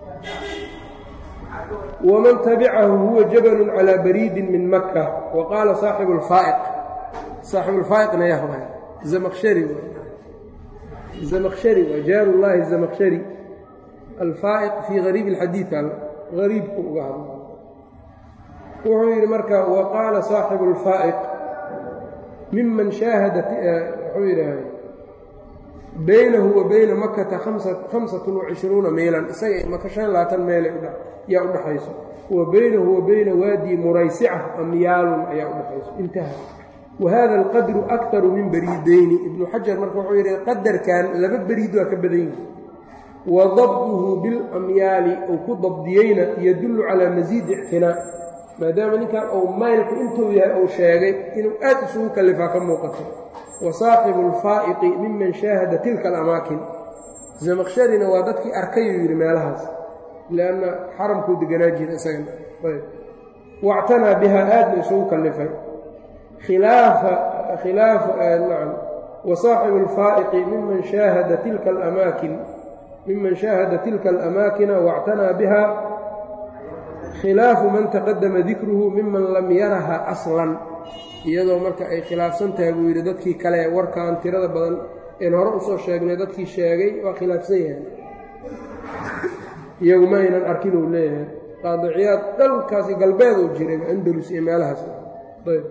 wman tabicahu huwa jabalun calى bariidin min maka wa qaala saaxibu lfaaiq saaxibu lfaaiqna yah waay zamaqshari zamaqshari waa jaaru llaahi zamaqshari alfaaiq fii gariibi اlxadiid al gariibku uga hadla wuxuu yidhi marka wa qaala saaxibu اlfaa'iq miman shaahada wuxuu yidhaah baynahu wa bayna makata hamsatun wacishruuna meylan isaga maka shan labaatan meelay yaa udhaxayso wa baynahu wa bayna waadi muraysica amyaalun ayaa udhaxayso intaha wa hada alqadru aktaru min bariideyni ibnu xajar marka wuxuu yidhi qadarkan laba beriid waa ka badan yihi wa dabduhu bilamyaali uu ku dabdiyeyna yadullu calaa masiidi ictinaa maadaama ninkan uu maylku intuu yahay uu sheegay inuu aad isugu kallifaa ka muuqato wa saaxibu alfaa'iqi miman shaahada tilka alamaakin zamaqsharina waa dadkii arkayuu yidhi meelahaas lianna xaramkuu deganaa jira isagana ayb wactanaa bihaa aadna isugu kallifay khilaafa khilaafa nacam wa saaxibu alfaa'iqi miman shaahada tilka alamaakin miman shaahada tilka alamaakina wactanaa biha khilaafu man taqadama dikruhu miman lam yaraha aslan iyadoo marka ay khilaafsan tahay buu yidhi dadkii kale warkaan tirada badan een hore usoo sheegnay dadkii sheegay waa khilaafsan yahay iyagu ma aynan arkin uu leeyahay qaadiciyaad dhalkaasi galbeed uu jiray andalus iyo meelahaas ayb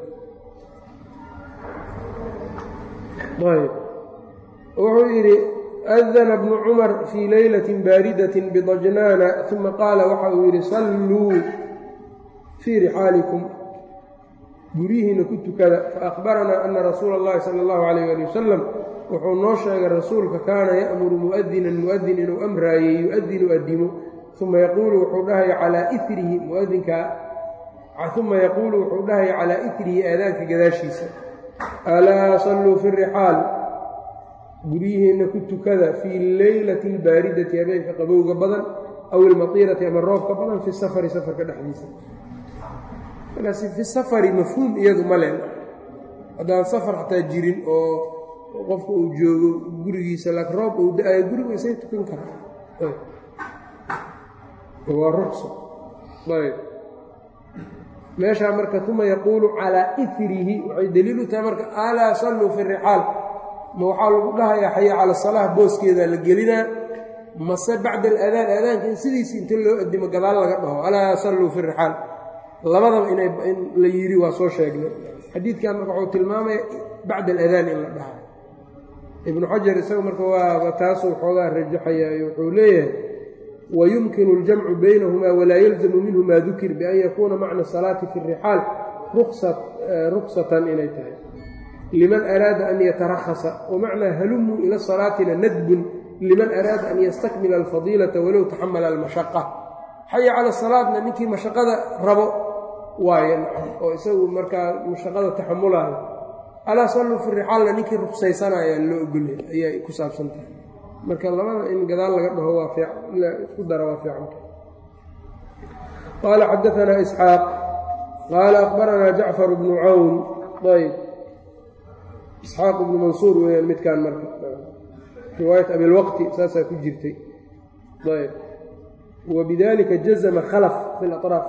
ayb wuxuu yidhi adana bnu cumar fii leylatin baaridatin bidajnaana uma qaala waxa uu yidhi salluu fii rixaalikum guryihiina ku tukada faahbaranaa ana rasuula اllahi sala اllahu calayh ali wasalam wuxuu noo sheegay rasuulka kaana ya'muru mu'adinan mu'adin inuu amraayey yu-adinu adimo uma yaquulu wuxuu dhahaya calaa irihi muadinka uma yaquulu wuxuu dhahaya calaa irihi aadaanka gadaashiisa alaa salluu fi rixaal guryihiinna ku tukada fii leylati albaaridati habeenka qabowga badan aw ilmatiirati ama roobka badan fi safari safarka dhexdiisa markaas fi safari mafhuum iyadu ma len haddaan safar xataa jirin oo qofka uu joogo gurigiisa laakiin roob uu da-ayo guriga isay tukan karaa waa ruqsa ayb meeshaa marka uma yaquulu calaa irihi waxay daliil u tahay marka alaa salluu fi rixaal ma waxaa lagu dhahayaa xaya cala salaah booskeedaa la gelinaa mase bacda aladaan aadaanka in sidiisi inta loo adimo gadaal laga dhaho alaa salluu fi rixaal labadaba in la yidhi waa soo sheegnay xadiidkan marka wuxuu tilmaamaya bacda aladaan in la dhaha ibnu xajar isaga marka waaba taasuu xoogaa rajaxayaayo wuxuu leeyahay wayumkinu اljamcu baynahumaa walaa yalzamu minhu maa dukir bian yakuuna macna salaati fi rixaal ruksatan inay tahay liman araada an yatarahasa wamacnaa halumuu ila salaatina nadbun liman araada an yastakmila alfadiilata walow taxamala almashaqa xaya cala salaadna ninkii mashaqada rabo waaye oo isagu markaa mashaqada taxamulaayo alaa salluu fi rixaalna ninkii ruksaysanaya loo ogolya ayay ku saabsan tahay marka labada in gadaal laga dhaho waa isku dara waa fiicanta qaala xadaanaa isxaaq qaala akhbaranaa jacfar bnu cawn ayb isxaaq ibnu mansuur weyaan midkaan marka riwaayat abilwaqti saasaa ku jirtay ayb wbidalika jazma khalf fi اlaطraaf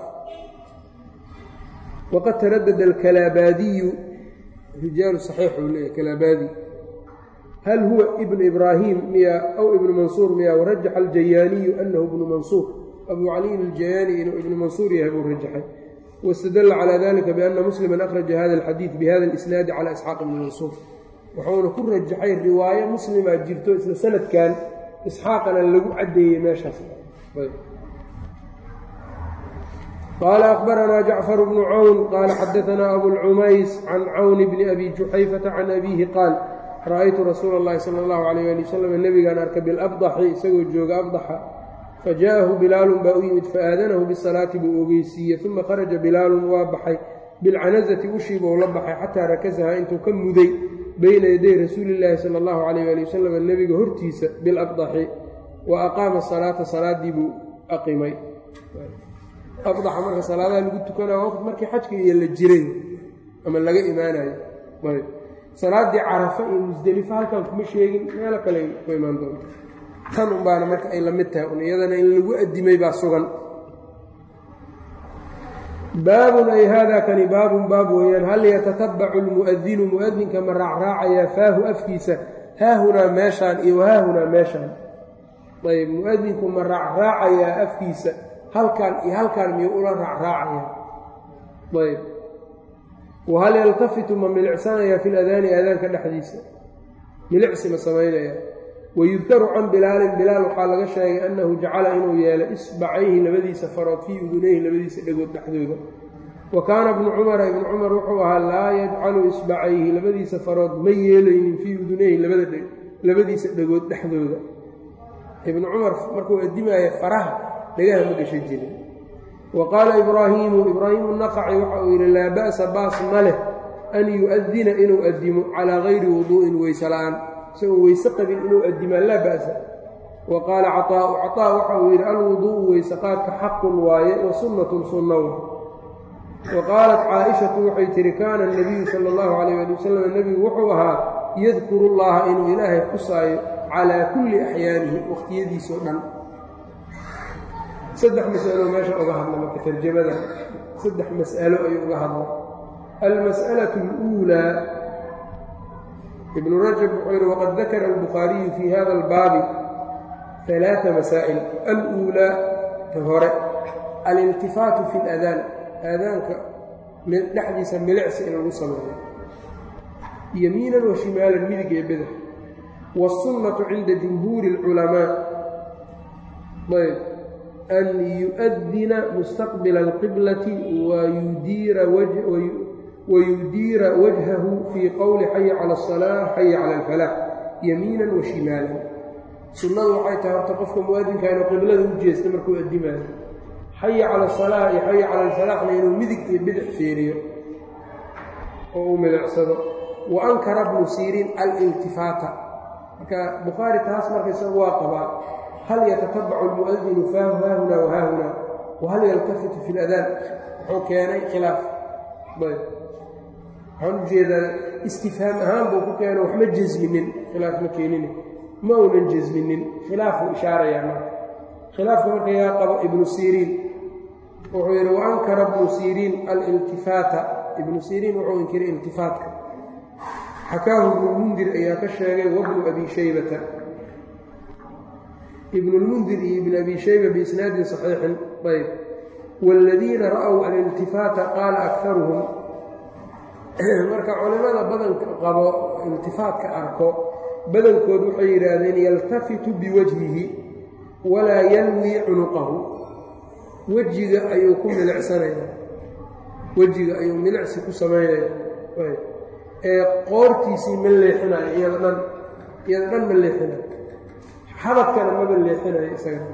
waqad taradada alkalaabaadiyu rijaalu saxiix uu leeyahy kalaabaadi hal huwa ibnu ibraahim miya aw ibnu mansuur miya warajaxa aljayaaniyu anahu ibnu mansuur abu caliyin aljayaani inuu ibnu mansuur yahay buu rajaxay wاstadla calى dalika biana muslima akhraja hada اlxadiid bihada اlisnaadi calى isxaaq ibni mansuur wuxuuna ku rajaxay riwaayo muslimaa jirto isla sanadkan isxaaqana lagu caddeeyey meeshaas qaala akhbaranaa jacfar bnu cawn qaala xadaanaa abulcumays can cawni bni abi juxayfata can abiihi qaal ra'aytu rasuula اllahi sala اllahu alayh ali wasalam nebigaan arka bilabdaxi isagoo jooga abdaxa fajaءahu bilaalun baa u yimid faaadanahu bisalaati buu ogeysiiyey uma kharaja bilaalun waa baxay bilcanazati ushiibou la baxay xataa rakasahaa intuu ka muday bayna yaday rasuuli llaahi sala allahu calayh ali wasalam nebiga hortiisa bilabdaxi wa aqaama salaata salaaddii buu aqimay abdaxa marka salaadaha lagu tukanaya waqt markii xajka iyo la jiray ama laga imaanayo ayb salaaddii carafa iyo musdelifo halkan kuma sheegin meelo kale ku imaan doonta tan unbaana marka ay la mid tahay un iyadana in lagu addimay baa sugan baabun ay haadaa kani baabun baab weeyaan hal yatatabacu lmu'adinu mu'adinka ma raacraacayaa faahu afkiisa haahunaa meeshaan iyo wahaahunaa meeshaan ayb mu'adinku ma raacraacayaa afkiisa halkan iyo halkaan miyuu ula raacraacayaa ayb wahal yaltafitu ma milicsanayaa fi ladaani aadaanka dhexdiisa milicsi ma samaynaya wayudkaru can bilaalin bilaal waxaa laga sheegay annahu jacala inuu yeelay isbacayhi labadiisa farood fii udunayhi labadiisa dhegood dhexdooda wa kaana ibnu cumara ibnu cumar wuxuu ahaa laa yajcalu isbacayhi labadiisa farood ma yeelaynin fii udunayhi labadiisa dhegood dhexdooda ibnu cumar markuu addimaaya faraha dhagaha ma gasha jirin wa qaala ibraahiimu ibraahiimu naqaci waxa uu yidhi laa ba'sa baas ma leh an yu'adina inuu addimo calaa gayri wuduu'in weyse la'aan isagoo weyse qabin inuu addimaa laa ba'sa wa qaala caطaa'u caطaa waxa uu yidhi alwuduu'u weyseqaadka xaqun waaye wa sunnatun sunna wa wa qaalat caaishatu waxay tihi kaana anabiyu sala allahu calayh ali wasalam nebigu wuxuu ahaa yadkuru llaha inuu ilaahay xusaayo calaa kulli axyaanihi wakhtiyadiisao dhan saddex mas'alo meesha uga hadla marka tarjamada saddex mas'alo ayuu uga hadla almas'alatu اluulaa ibnu rajab wuxuu yidhi waqad dakara albukhaariyu fii hada albaabi alaaa masaa'il aluulaa ta hore aliltifaatu fi اladaan aadaanka dhexdiisa milicsi in lagu sameeyo yamiinan wa shimaalan midig ee badax wاsunnatu cinda jumhuuri اlculamaa ayb an yu'adina mustaqbila alqiblati wayudiira wajhahu fii qowli xaya cala asalaax xaya cala alfalaax yamiinan wa shimaalan sunnadu waxay tahay horta qofka mu'adinka inuu qiblada u jeesta markuu addimaayo xaya cala asalaax iyo xaya cala alfalaaxna inuu midig iyo bidix fiiriyo oo uu milicsado wa ankara bnu siiriin aliltifaata marka bukhaari taas marka isagu waa qabaa hal yatatabacu almu'adinu faahu haahuna wa haahuna wa hal yaltafitu fi ladaan wuxuu keenay khilaaf ayb waxaan u jeedaa istifhaam ahaan buu ku keeno waxma jasminin khilaaf ma keenin ma uunan jasminin khilaafuu ishaarayaa marka khilaafka marka yaa qabo ibnu siriin wuxuu yidhi wa ankara ibnu siriin aliltifaata ibnu siriin wuxuu inkiray iltifaatka xakaahu ibnulmundir ayaa ka sheegay wabnu abi shaybata ibnulmundir iyo ibn abi shayba biisnaadin saxiixin ayb waaladiina ra'w aliltifaata qaala akaruhum marka culimada badanka qabo iltifaatka arko badankood waxay yidhaahdeen yaltafitu biwajhihi walaa yanwi cunuqahu wejiga ayuu ku milicsanayaa wejiga ayuu milicsi ku samaynaya ee qoortiisii ma leexinayo iyada dhan iyada dhan ma leexinayo xabadkana maba leexinayo isaga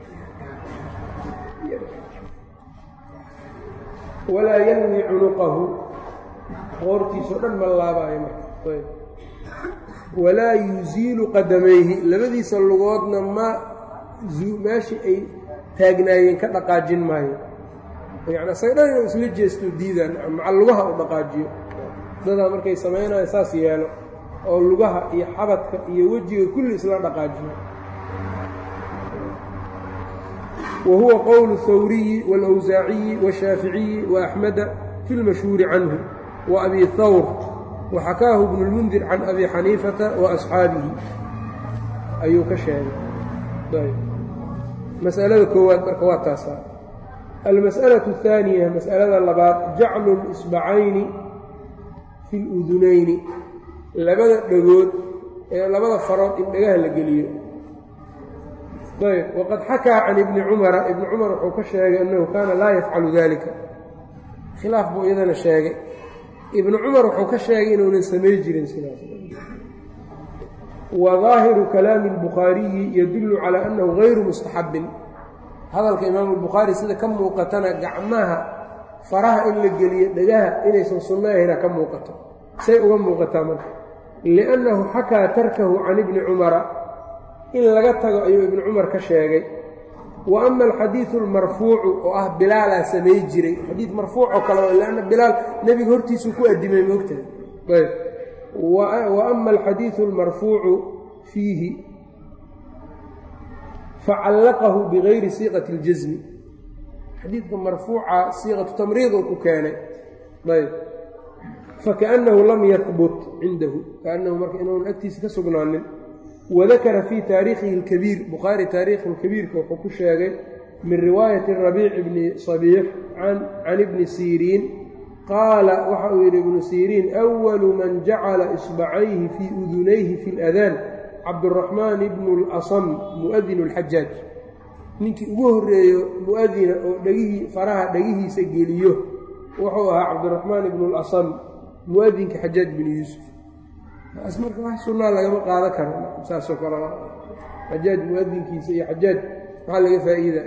walaa yanwi cunuqahu qoortiisao dhan ma laabaayo marka walaa yuziilu qadamayhi labadiisa lugoodna ma meeshii ay taagnaayeen ka dhaqaajin maayo yacni isaga dhan inuu isla jeesto diidaan maca lugaha u dhaqaajiyo dadaa markay samaynayo saas yeelo oo lugaha iyo xabadka iyo wejiga kulli isla dhaqaajiyo wa huwa qowlu hawriyi wاlawsaaciyi washaaficiyi waaxmeda fi lmashhuuri canhu wa abi hawr waxakaahu ibnu lmundir can abi xaniifata wa asxaabihi ayuu ka sheegay masalada koowaad marka waa taasa almas'alaة الثaaniya mas'alada labaad jaclu اlisbacayni fi اludunayni labada dhegood ee labada farood in dhagaha la geliyo ayb waqad xakaa can ibni cumara ibni cumar wuxuu ka sheegay annahu kaana laa yafcalu dalika khilaaf buu iyadana sheegay ibnu cumar wuxuu ka sheegay inuunan samay jirin sidaas wa daahiru kalaami اlbukhaariyi yadullu calaa annahu gayru mustaxabin hadalka imaamu albukhaari sida ka muuqatana gacmaha faraha in la geliyo dhagaha inaysan sunno ahayna ka muuqato say uga muuqataa marka liannahu xakaa tarkahu can ibni cumara in laga tago ayuu ibnu cumar ka sheegay wa ama alxadiidu almarfuucu oo ah bilaalaa samay jiray xadiid marfuuc oo kale lanna bilaal nebiga hortiisuu ku addimay moogtahay ayb wa ama alxadiidu almarfuucu fiihi facallaqahu bigayri siiqati اljasmi xadiidka marfuuca siiqatu tamriid uu ku keenay ayb fakaأnnahu lam yahbut cindahu kaannahu marka inuun agtiisa ka sugnaanin wadakara fii taariikhihi اlkabiir bukhaari taariikhi اlkabiirka wuxuu ku sheegay min riwaayati rabiic bni sabiix can ibni siriin qaala waxa uu yidhi ibnu siriin أwalu man jacala isbacayhi fii udunayhi fi اladaan cabduraxmaan ibnu اlasam mu'adinu اlxajaaj ninkii ugu horeeyo mu'adina oo dhegihii faraha dhegihiisa geliyo wuxuu ahaa cabdiraxmaan ibnu اlasam mu'adinka xajaaj binu yuusuf taas marka wax sunnaa lagama qaada karo saasoo kale xajaaj mu'adinkiisa iyo xajaaj maxaa laga faa'iida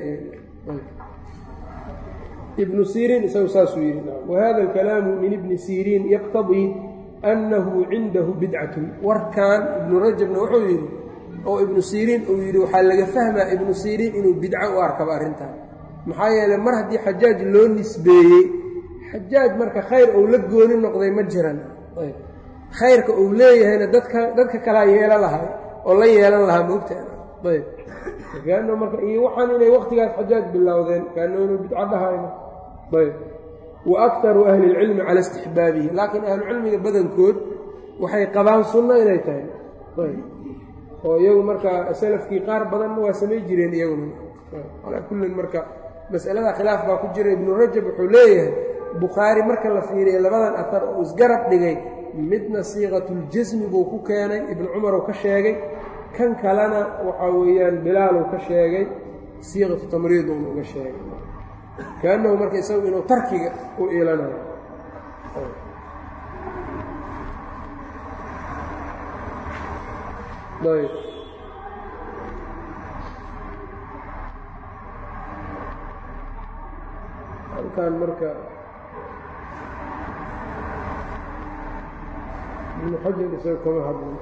ibnu siriin isagu saasuu yidhi wahada alkalaamu min ibni siriin yaqtadii annahu cindahu bidcatun warkan ibnu rajabna wuxuu yidhi oo ibnu siriin uu yidhi waxaa laga fahmaa ibnu siriin inuu bidco u arkaba arrintan maxaa yeeley mar haddii xajaaj loo nisbeeyey xajaaj marka khayr uu la gooni noqday ma jiran khayrka uu leeyahayna dadka dadka kalaa yeelan lahay oo la yeelan lahaa moogtaana ayb kaano marka iyo waxaan inay waktigaas xajaaj bilowdeen kaano inuu bidco dhahayno ayb wa aktaru ahli اlcilmi cala istixbaabihi laakiin ahlucilmiga badankood waxay qabaan sunno inay tahay ayb oo iyagu marka salafkii qaar badanna waa samay jireen iyaguna calaa kullin marka mas'alada khilaaf baa ku jira ibnu rajab wuxuu leeyahay bukhaari marka la fiiriya labadan atar oo isgarab dhigay midna siiqatuljasmi buu ku keenay ibnu cumar uu ka sheegay kan kalena waxaa weeyaan bilaaluu ka sheegay siiqatu tamriid uuna uga sheegay kaannahu marka isagu inuu tarkiga u iilanayo ayb halkan marka ibnu xajar isaga kama hadlin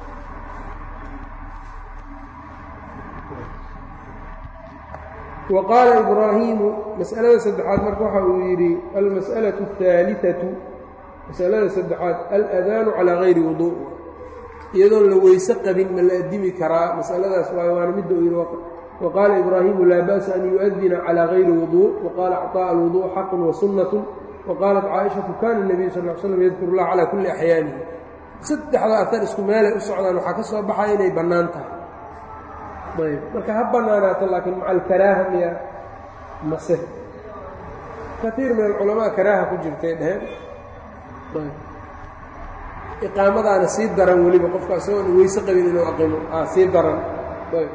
wa qaala ibraahiimu mas'alada saddexaad marka waxa uu yidhi almas'alaةu الثaaliثaةu masalada saddexaad aladaanu calaa gayri wudu iyadoon la weyse qabin ma la addimi karaa masaladaas waayo waana midda uu yidhi wa qaala ibraahiimu laa ba'sa an yu'adina calaa gayri wudu wa qaala acطaaء alwudu xaqun wa sunnatu wa qaalat caaishatu kana الnabiyu sal l slam yadkuru اllah calaa kulli axyaanihi saddexda atar isku meelay u socdaan waxaa ka soo baxaya inay bannaan tahay ayb marka ha bannaanaato laakiin maca alkaraaha miya mase kaiir min alculamaa karaaha ku jirtay dheheen iqaamadaana sii daran weliba qofka isagoon weyse qabin inuu aqimo a sii daran ayb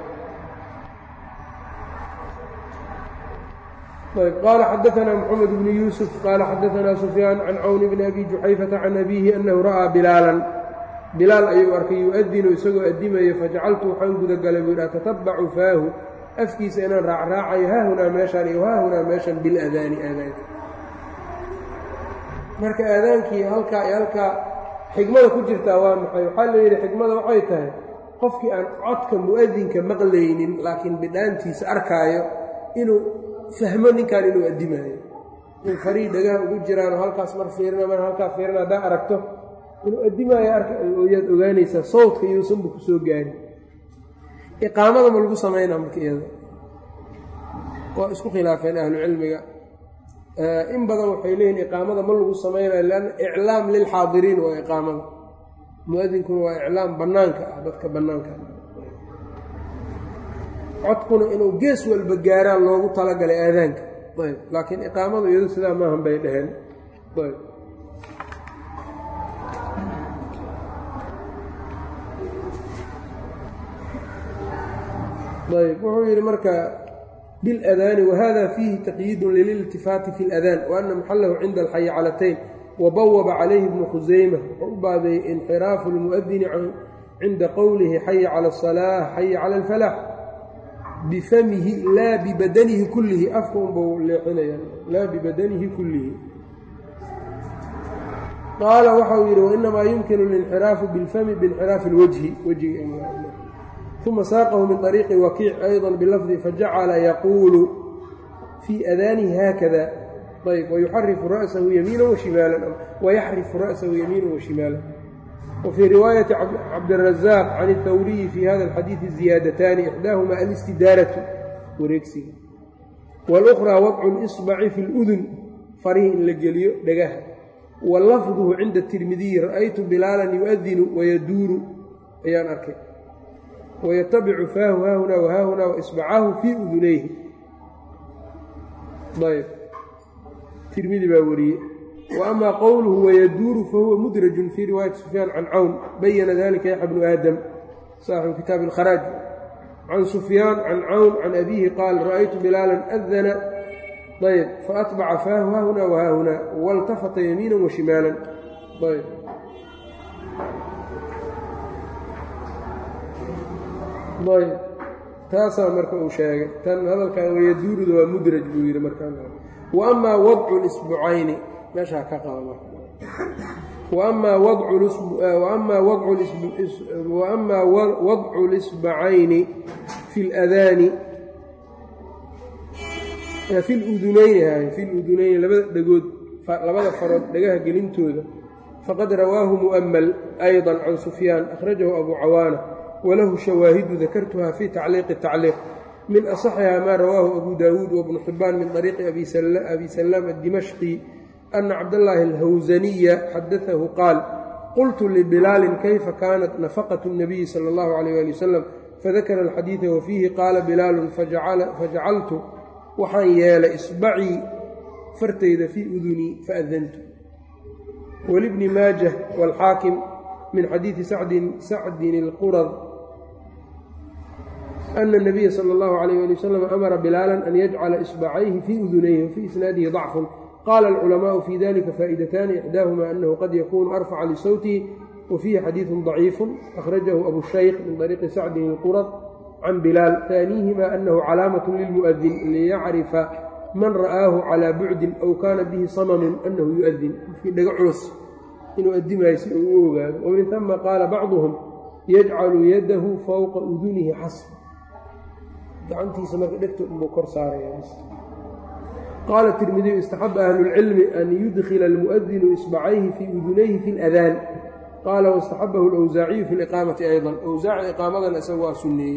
ayb qaala xadaanaa moxamed bnu yuusuf qaala xadaanaa sufyaan can cawni bni abi juxayfata can abiihi annahu ra'aa bilaalan bilaal ayuu arkay yu-adinu isagoo addimayo fajacaltu waxaan gudagalay buu yidhi atatabacu faahu afkiisa inaan raacraacayo haahunaa meeshaan iyo haahunaa meeshan biladaani aadaanka marka aadaankii halkaa iyo halkaa xigmada ku jirtaa waa maxay waxaa la yidhi xigmada waxay tahay qofkii aan codka mu'adinka maqlaynin laakiin bidhaantiisa arkaayo inuu fahmo ninkan inuu addimaayo in farii dhagaha ugu jiraanoo halkaas mar fiirina mar halkaa fiirina haddaa aragto inuu addimaayo arkayaad ogaanaysaa sawdka iyousanba ku soo gaari iqaamada ma lagu samaynaa marka iyada waa isku khilaafeen ahlucilmiga in badan waxay leeyihin iqaamada ma lagu samaynayo lanna iclaam lilxaadiriin waa iqaamada mu-adinkuna waa iclaam bannaanka ah dadka bannaanka codkuna inuu gees walba gaaraan loogu talagalay aadaanka ayb laakiin iqaamadu iyadu sidaa maahan bay dhaheen ayb ayb wuxuu yidhi marka بالأdاn وhda فيhi تqيid lilاlتifaati في الأdاn وأna مxalahu cinda الxaycalatayn وbwba عalayhi بن khusayma wuxuu u baabeeyey inxiraafu الmuؤdini cinda qowlihi xaya calى الصلاة xaya calى الفلاح bifamihi laa bibadanihi kulihi afka unbau leexinaya laa bibadanihi kulihi qaala waxau yidhi وإnamaa yumkin الانxiraafu bاlfmi bاnxiraafi الwجhi wjiga uma saaqahu min طariiqi wakiic ayضا bilafdi fajacala yaquulu fii adaanihi haakada ayb wayuxarifu ra'sahu yamiina washimaalan wayaxrifu ra'sahu yamiina washimaalan wfii riwaayati cabdiلrazaaq can الtawriyi fi hada اlxadiiثi ziyaadataani ixdaahuma alistidaaratu wareegsiga wاlأkhraa wadcu اlإصbaci fi اlأdun farihi in la geliyo dhagaha wa lafduhu cinda الtirmidiyi ra'aytu bilaalan yu'adinu wayaduuru ayaan arkay wayatabicu faahu haahunaa wahaahunaa waisbacahu fii udunayhi ayb tirmidi baa wariyey wa amaa qowluhu wayaduuru fahuwa mudrajun fii riwaayati sufyaan can cawn bayana dalika yaxya bnu aadam saaxibu kitaabi alkharaaj can sufyaan can cawn can abiihi qaal ra'aytu bilaalan adana ayb faatbaca faahu haahunaa wahaahunaa waltafata yamiina washimaalan ayb ayb taasaa marka uu sheegay tan hadalkan wayaduuruda waa mudraj buu yidhi markaa wa amaa wadcu lisbucayni meeshaa ka qaba waama wadcu lisbacayni fi ladaani fi ludunayni fi ludunayni labada dhegood labada farood dhagaha gelintooda faqad rawaahu mu'mal ayضa can sufyaan akhrajahu abu cawaana walahu shawaahidu dakartuha fi tacliiqi tacliiq min asaxiha maa rawaahu abu daawuud wabnu xibaan min طariiqi abi salaam addimashqi ana cabdallaahi alhawsaniya xadaahu qaal qultu libilaalin kayfa kaanat nafaqatu الnabiyi sala اllahu alayh ali wasalam fadakara alxadiida wafiihi qaala bilaalun fajacaltu waxaan yeelay isbacii fartayda fii udunii faadantu walibni maajah wاlxaakim min xadiidi sacdin اlqurad ana الnabiya salى اllahu alayh ali wasalam amara bilaalan an yajcala isbacayhi fii udunayhi wafii isnaadihi dacfun qaala alculamaءu fi dalika faa'idataani ixdaahuma anahu qad yakunu arfaca lisawtihi wa fiihi xadiidu ضaciifu akhrajahu abu shaykh min طariiqi sacdin اlqurad can bilaal taaniihima anahu calaamaة lilmuؤdin liyacrifa man ra'aahu calىa bucdin aw kaana bihi samamun anahu yuؤdin qofkii dhaga culus inuu adimayo si uu u ogaado wamin ثuma qaala bacduhum yajcalu yadahu fowqa udunihi xasb gacantiisa marka dhegta unbuu kor saaraya qaala tirmidiyu istaxaba ahlulcilmi an yudkila almu'adinu isbacayhi fii udunayhi fi اladaan qaala waاstaxabahu اlawsaaciyu fi liqaamati ayضa awsaaci iqaamadana isaga waa sunneeyey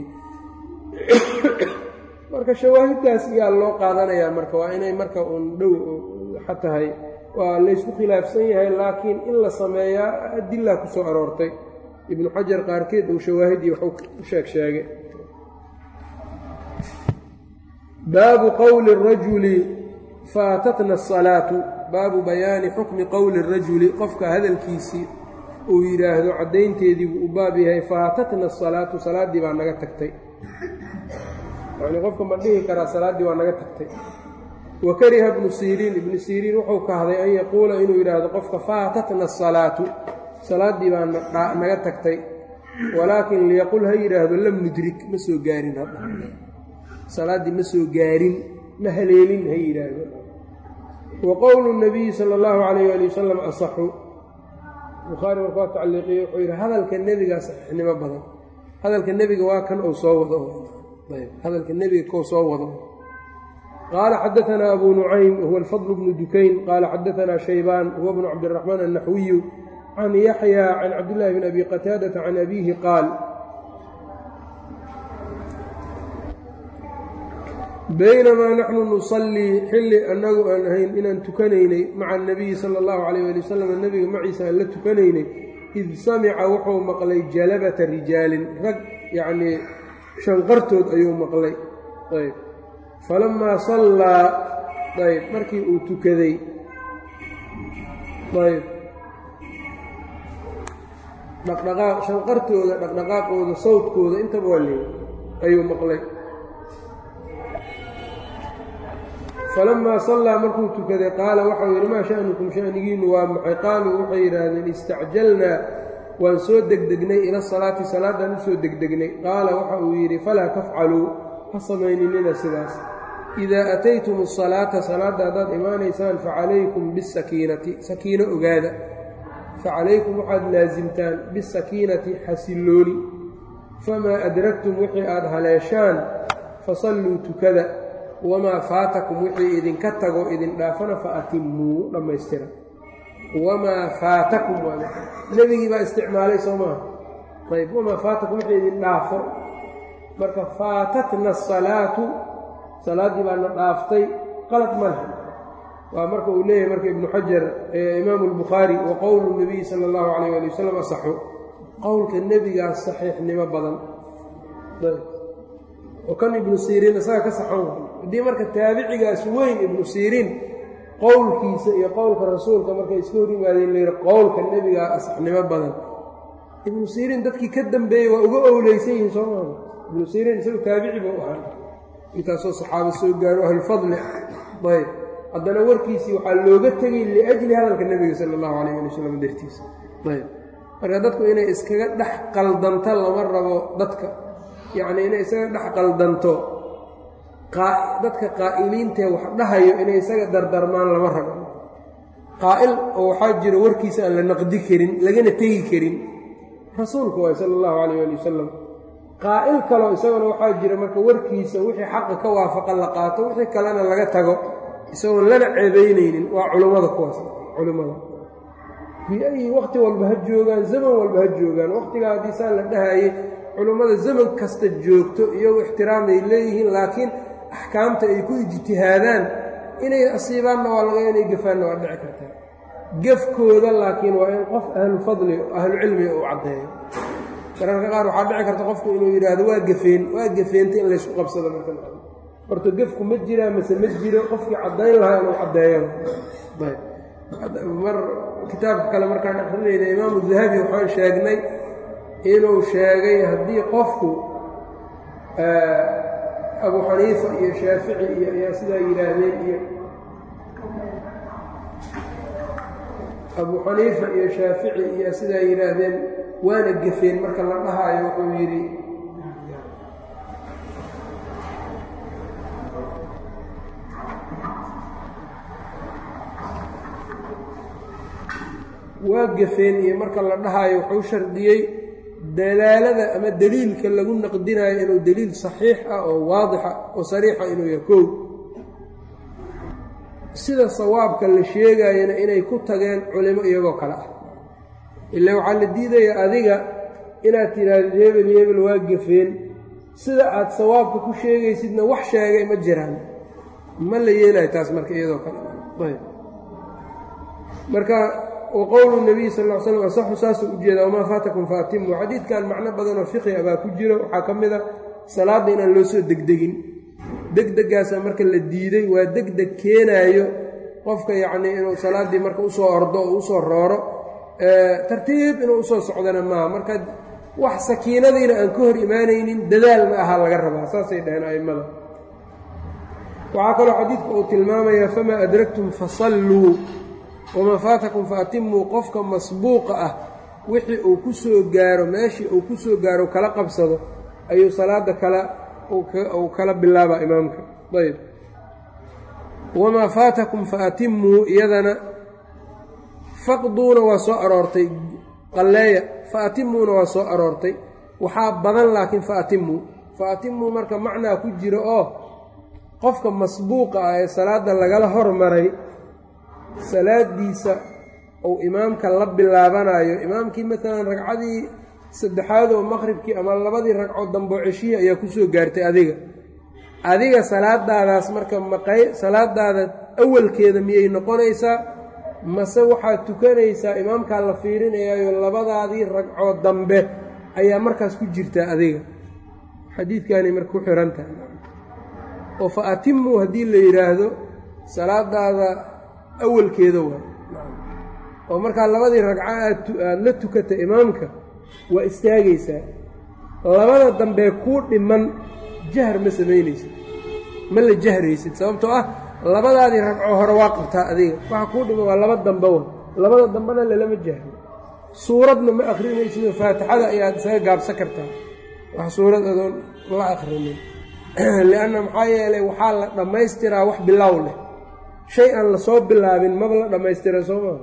marka shawaahiddaas iyaa loo qaadanayaa marka waa inay marka uun dhow xatahay waa laysku khilaafsan yahay laakiin in la sameeyaa adilaa ku soo aroortay ibnu xajar qaarkeed uu shawaahidii waxu u sheeg sheegay baabu qowli الrajuli faatatna الsalaatu baabu bayaani xukmi qowli الrajuli qofka hadalkiisii uu yidhaahdo caddaynteedii buu u baab yahay faatatna الsalaatu salaaddii baa naga tagtay yacnii qofka ma dhihi karaa salaaddii waa naga tagtay wa kariha ibnu siriin ibnu siriin wuxuu kahday an yaquula inuu yidhaahdo qofka faatatna الsalaatu salaaddii baa naga tagtay walaakin liyaqul ha yidhaahdo lam nudrik ma soo gaarin hadda salaaddii ma soo gaarin ma haleelin ha yidhaahdo wa qowlu nabiyi sala allahu calayh ali wasalam asaxu bukhaari marka waa tacliiqiye wuxuu yidhi hadalka nebigaa saxiixnimo badan hadalka nebiga waa kan uu soo wado ayb hadalka nebiga kou soo wado qaala xadaanaa abu nucaym huwa alfadl bnu dukayn qaala xadaanaa shaybaan huwa bnu cabdiraxmaan annaxwiyu can yaxya can cabdillahi bn abi qataadata can abiihi qaal baynamaa naxnu nusallii xilli annagu aan ahayn inaan tukanaynay maca anabiyi sala allahu calayh ali wasalam nebiga maciisa aan la tukanaynay id samica wuxuu maqlay jalabata rijaalin rag yacnii shanqartood ayuu maqlay ayb falammaa sallaa ayb markii uu tukaday ayb dhaqdhaqaaq shanqartooda dhaqdhaqaaqooda sawdkooda intaba waa leey ayuu maqlay falamaa sallaa markuu tukaday qaala waxau yidhi maa sha'nukum sha'nigiinnu waa maxay qaaluu waxay yidhaahdeen istacjalnaa waan soo degdegnay ila salaati salaaddaan u soo degdegnay qaala waxa uu yidhi falaa tafcaluu ha samayninina sidaas idaa ataytum asalaata salaadda haddaad imaanaysaan facalaykum bisakiinati sakiino ogaada facalaykum waxaad laasimtaan bisakiinati xasillooni famaa adragtum wixii aad haleeshaan fasalluu tukada wamaa faatakum wixii idinka tago idin dhaafana fa atimmuu dhammaystira wamaa faatakum nebigii baa isticmaalay soo maaha ayb wamaa faatakum wixii idin dhaafo marka faatatna asalaatu salaaddii baana dhaaftay qalad maleh waa marka uu leeyahay marka ibnu xajar imaamu albukhaari wa qowlu nabiyi sala allahu calayh ali wasalam asaxu qowlka nebigaas saxiixnimo badan oo kan ibnu siriin isaga ka saxan waay haddii marka taabicigaas weyn ibnu siriin qowlkiisa iyo qowlka rasuulka markay iska hor yimaadeen layidhi qowlka nebigaa asaxnimo badan ibnu siriin dadkii ka dambeeyey waa uga owleysan yihiin soo maama ibnu siriin isagu taabici buu ahaa intaasoo saxaabo soo gaaro ahlulfadli ayb haddana warkiisii waxaa looga tegay liajli hadalka nebiga sala allahu calayh ali wasalam dartiisa ayb marka dadku inay iskaga dhex qaldanto lama rabo dadka yacnii inay isaga dhex qaldanto dadka qaa'iliintee wax dhahayo inay isaga dardarmaan lama rabo qaa'il oo waxaa jiro warkiisa aan la naqdi karin lagana tegi karin rasuulka waay sala allahu calayh ali wasalam qaa'il kaloo isaguna waxaa jira marka warkiisa wixii xaqa ka waafaqa la qaato wixii kalena laga tago isagoon lana ceebaynaynin waa culummada kuwaas culimmada bi-ayi wakhti walba ha joogaan zaman walba ha joogaan wakhtigaa haddii saa la dhahayey culummada zaman kasta joogto iyagu ixtiraamay leeyihiin laakiin axkaamta ay ku ijtihaadaan inay asiibaanna waa laga inay gafaanna waa dhici kartaa gefkooda laakiin waa in qof ahlufadli ahlucilmiga uu caddeeyo mararka qaar waxaa dhici karta qofku inuu yidhaahdo waa gafeen waa gafeenta in laysku qabsado marka horta gefku ma jiraa mase ma jiro qofkii caddayn lahaa inuu caddeeyo mar kitaabka kale markaan akrinayna imaamu dahabi waxaan sheegnay inuu sheegay haddii qofku abu xaniifa iyo shaafici iyo ayaa sidaa yidhaahdeen iyo abuu xaniifa iyo shaafici iyo sidaa yidhaahdeen waana gefeen marka la dhahaayo wuxuu yidhi waa gefeen iyo marka la dhahaayo wuxuu shardiyey dalaalada ama deliilka lagu naqdinayo inuu deliil saxiix ah oo waadixa oo sariixa inuu yahay kow sida sawaabka la sheegayana inay ku tageen culimo iyagoo kale ah ila waxaa la diidaya adiga inaad tidhaahdo hebel hebel waa gefeen sida aad sawaabka ku sheegaysidna wax sheegay ma jiraan ma la yeelayo taas marka iyadoo kale ayb marka waqowlu nabiy sal l slam asaxu saasuu ujeedaa wamaa faatakum faatimu xadiidkan macno badanoo fiqi a baa ku jiro waxaa ka mid a salaadda inaan loo soo degdegin degdegaasa marka la diiday waa degdeg keenaayo qofka yacnii inuu salaaddii marka usoo ordo oo usoo rooro tartiib inuu usoo socdana maaha marka wax sakiinadiina aan ka hor imaanaynin dadaal ma aha laga rabaa saasay dhaheen a'immada waxaa kaloo xadiidku uu tilmaamayaa famaa adragtum fasalluu wamaa faatakum fa atimuu qofka masbuuqa ah wixii uu ku soo gaaro meeshii uu ku soo gaaro kala qabsado ayuu salaadda kala uu kala bilaabaa imaamka ayb wamaa faatakum fa atimuu iyadana faqduuna waa soo aroortay qalleeya fa atimuuna waa soo aroortay waxaa badan laakiin fa atimuu fa atimuu marka macnaa ku jiro oo qofka masbuuqa ah ee salaadda lagala hormaray salaadiisa uu imaamka la bilaabanayo imaamkii maalan ragcadii saddexaad oo maqribkii ama labadii ragcood damboo ceshihii ayaa kusoo gaartay adiga adiga salaadaadaas marka maqay salaadaada awalkeeda miyay noqonaysaa mase waxaad tukanaysaa imaamkaa la fiirinayaayo labadaadii ragcood dambe ayaa markaas ku jirtaa adiga xadiidkaanay marka ku xihan tahay oo fa atimuu haddii la yidhaahdo salaadaada awalkeeda waay oo markaa labadii ragco aad aada la tukata imaamka waa istaagaysaa labada dambee kuu dhiman jahr ma samaynaysid ma la jahraysid sababtoo ah labadaadii ragco hore waa qabtaa adiga waxa kuu dhiman waa laba dambe wa labada dambena lalama jahro suuradna ma akrinaysidoo faatixada ayaad isaga gaabsan kartaa wax suurad adoon la akrinin lianna maxaa yeelay waxaa la dhammaystiraa wax bilow leh shay aan lasoo bilaabin maba la dhammaystira soo maa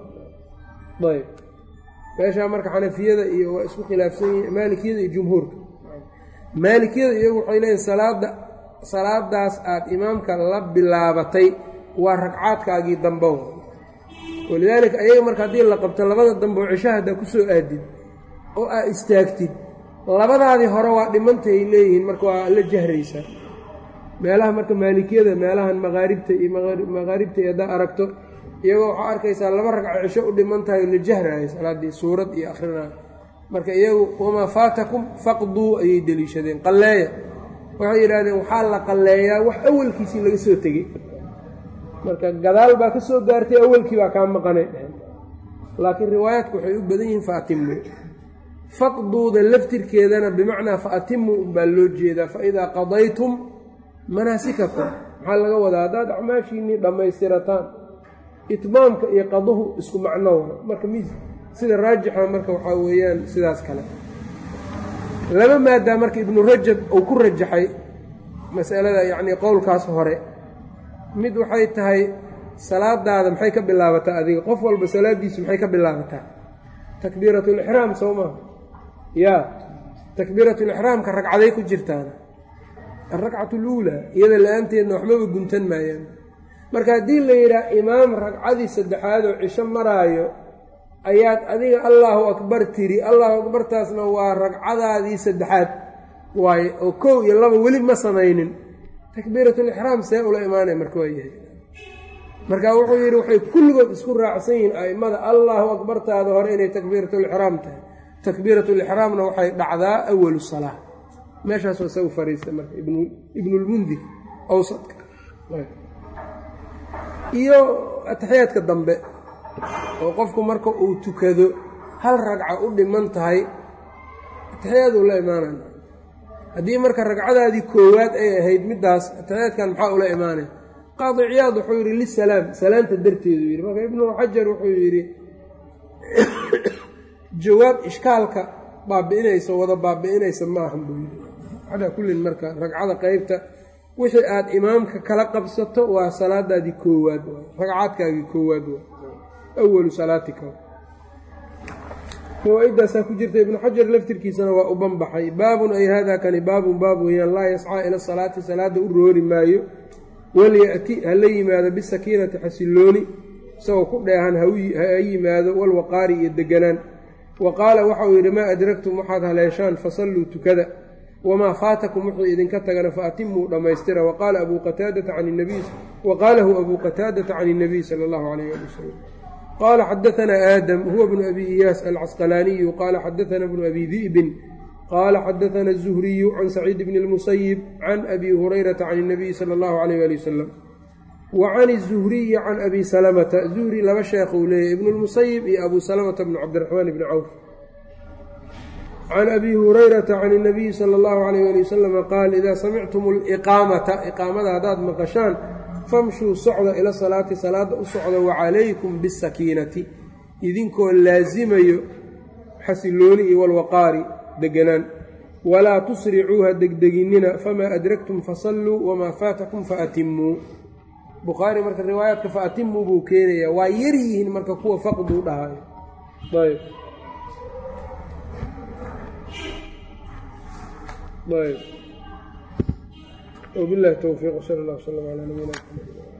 ayb meeshaa marka xanafiyada iyo waa isku khilaafsan yihin maalikiyada iyo jumhuurka maalikiyada iyagu waxay leeyihin salaada salaadaas aada imaamka la bilaabatay waa ragcaadkaagii dambow walidaalika ayaga marka haddii la qabto labada damboo cishaha haddaa ku soo aadid oo aa istaagtid labadaadii hore waa dhimantay leeyihiin marka waa la jahraysaa meelaha marka maalikiyada meelahan maqaaribta iyo maqaaribta iyo haddaa aragto iyagoo waxaa arkaysaa laba ragco cisho u dhiman tahay la jahraayo salaaddii suurad iyo akhrinayo marka iyagu wamaa faatakum faqduu ayay deliishadeen qalleeya waxay yidhahdeen waxaa la qalleeyaa wax awalkiisii laga soo tegey marka gadaal baa ka soo gaartay awalkii baa kaa maqanay dheheen laakiin riwaayaadku waxay u badan yihiin fa atimuu faqduuda laftirkeedana bimacnaa fa atimuu unbaa loo jeedaa fa idaa qadaytum manaasikakum maxaa laga wadaa haddaad acmaashiinnii dhammaystirataan itmaamka iyo qaduhu isku macno wa marka mis sida raajixa marka waxaa weeyaan sidaas kale laba maadaa marka ibnu rajab uu ku rajaxay masalada yacnii qowlkaas hore mid waxay tahay salaadaada maxay ka bilaabataa adiga qof walba salaadiisu maxay ka bilaabataa takbiiratulixraam soo maha yaa takbiiratulixraamka ragcaday ku jirtaan alragcatu luulaa iyada la-aanteedna waxbaba guntan maayaan marka haddii la yidhaah imaam ragcadii saddexaad oo cisho maraayo ayaad adiga allaahu akbar tiri allahu akbartaasna waa ragcadaadii saddexaad waaye oo kow iyo laba weli ma samaynin takbiiratulixraam see ula imaanaya marka waa yahay marka wuxuu yidhi waxay kulligood isku raacsan yihiin a'immada allaahu akbartaada hore inay takbiiratulixraam tahay takbiiratulixraamna waxay dhacdaa awalu salaa meeshaasoo isagu fariista marka ibnulmundir awsadka iyo ataxiyaadka dambe oo qofku marka uu tukado hal ragca u dhiman tahay ataxiyaaduu la imaanaya haddii marka ragcadaadii koowaad ay ahayd middaas ataxiyaadkan maxaa ula imaanaya qaadi ciyaad wuxuu yidhi lisalaam salaanta darteedu yidhi marka ibnu xajar wuxuu yidhi jawaab ishkaalka baabi'inaysa wada baabi'inaysa ma ahan buu yidhi calaa kullin marka ragcada qeybta wixii aada imaamka kala qabsato waa salaadaadii koowaad waay ragcaadkaagii koowaad waay awalu salaatika fawaa-idaasaa ku jirta ibnu xajar laftirkiisana waa u banbaxay baabun ay haadaa kani baabun baab weeyaan laa yascaa ila salaati salaada u roori maayo walya'ti ha la yimaado bisakiinati xasillooni isagoo ku dheehan ha yimaado walwaqaari iyo deganaan wa qaala waxa uu yidhi maa adragtum waxaad haleeshaan fasalluu tukada wamaa faatakum wuxuu idinka tagana faatimuu dhammaystira waqaala abuu qataadata can nabiy waqaalahu abuu qataadata can اnabiy sala allahu calayh ali wasalam qaala xadaanaa aadam huwa bnu abi iyaas alcasqalaaniyu qaala xadaana bnu abi di'bin qaala xadaana الzuhriyu can saciid bni اlmusayib can abi hurayrata can اnabiyi sala allahu calayh ali wasalam wa can الzuhriyi can abi salamata zuhri laba sheekhuu leeyahy ibnu اlmusayib iyo abu salamata bnu cabdiraxmaan bni cawf can abi hurayrata can اnabiyi sala اllahu alayh ali wasalama qaal idaa samictum اliqaamata iqaamada haddaad maqashaan famshuu socda ila salaati salaada u socda wacalaykum bisakiinati idinkoo laasimayo xasilooni iyo walwaqaari deganaan walaa tusricuuha degdeginina famaa adraktum fasalluu wamaa faatakum faatimuu bukhaari marka riwaayaadka faatimuu buu keenayaa waa yar yihiin marka kuwa faqduu dhahayo ayb ayb wbilahi towfiiq sal اllah wslm calaa nabiyina mxamed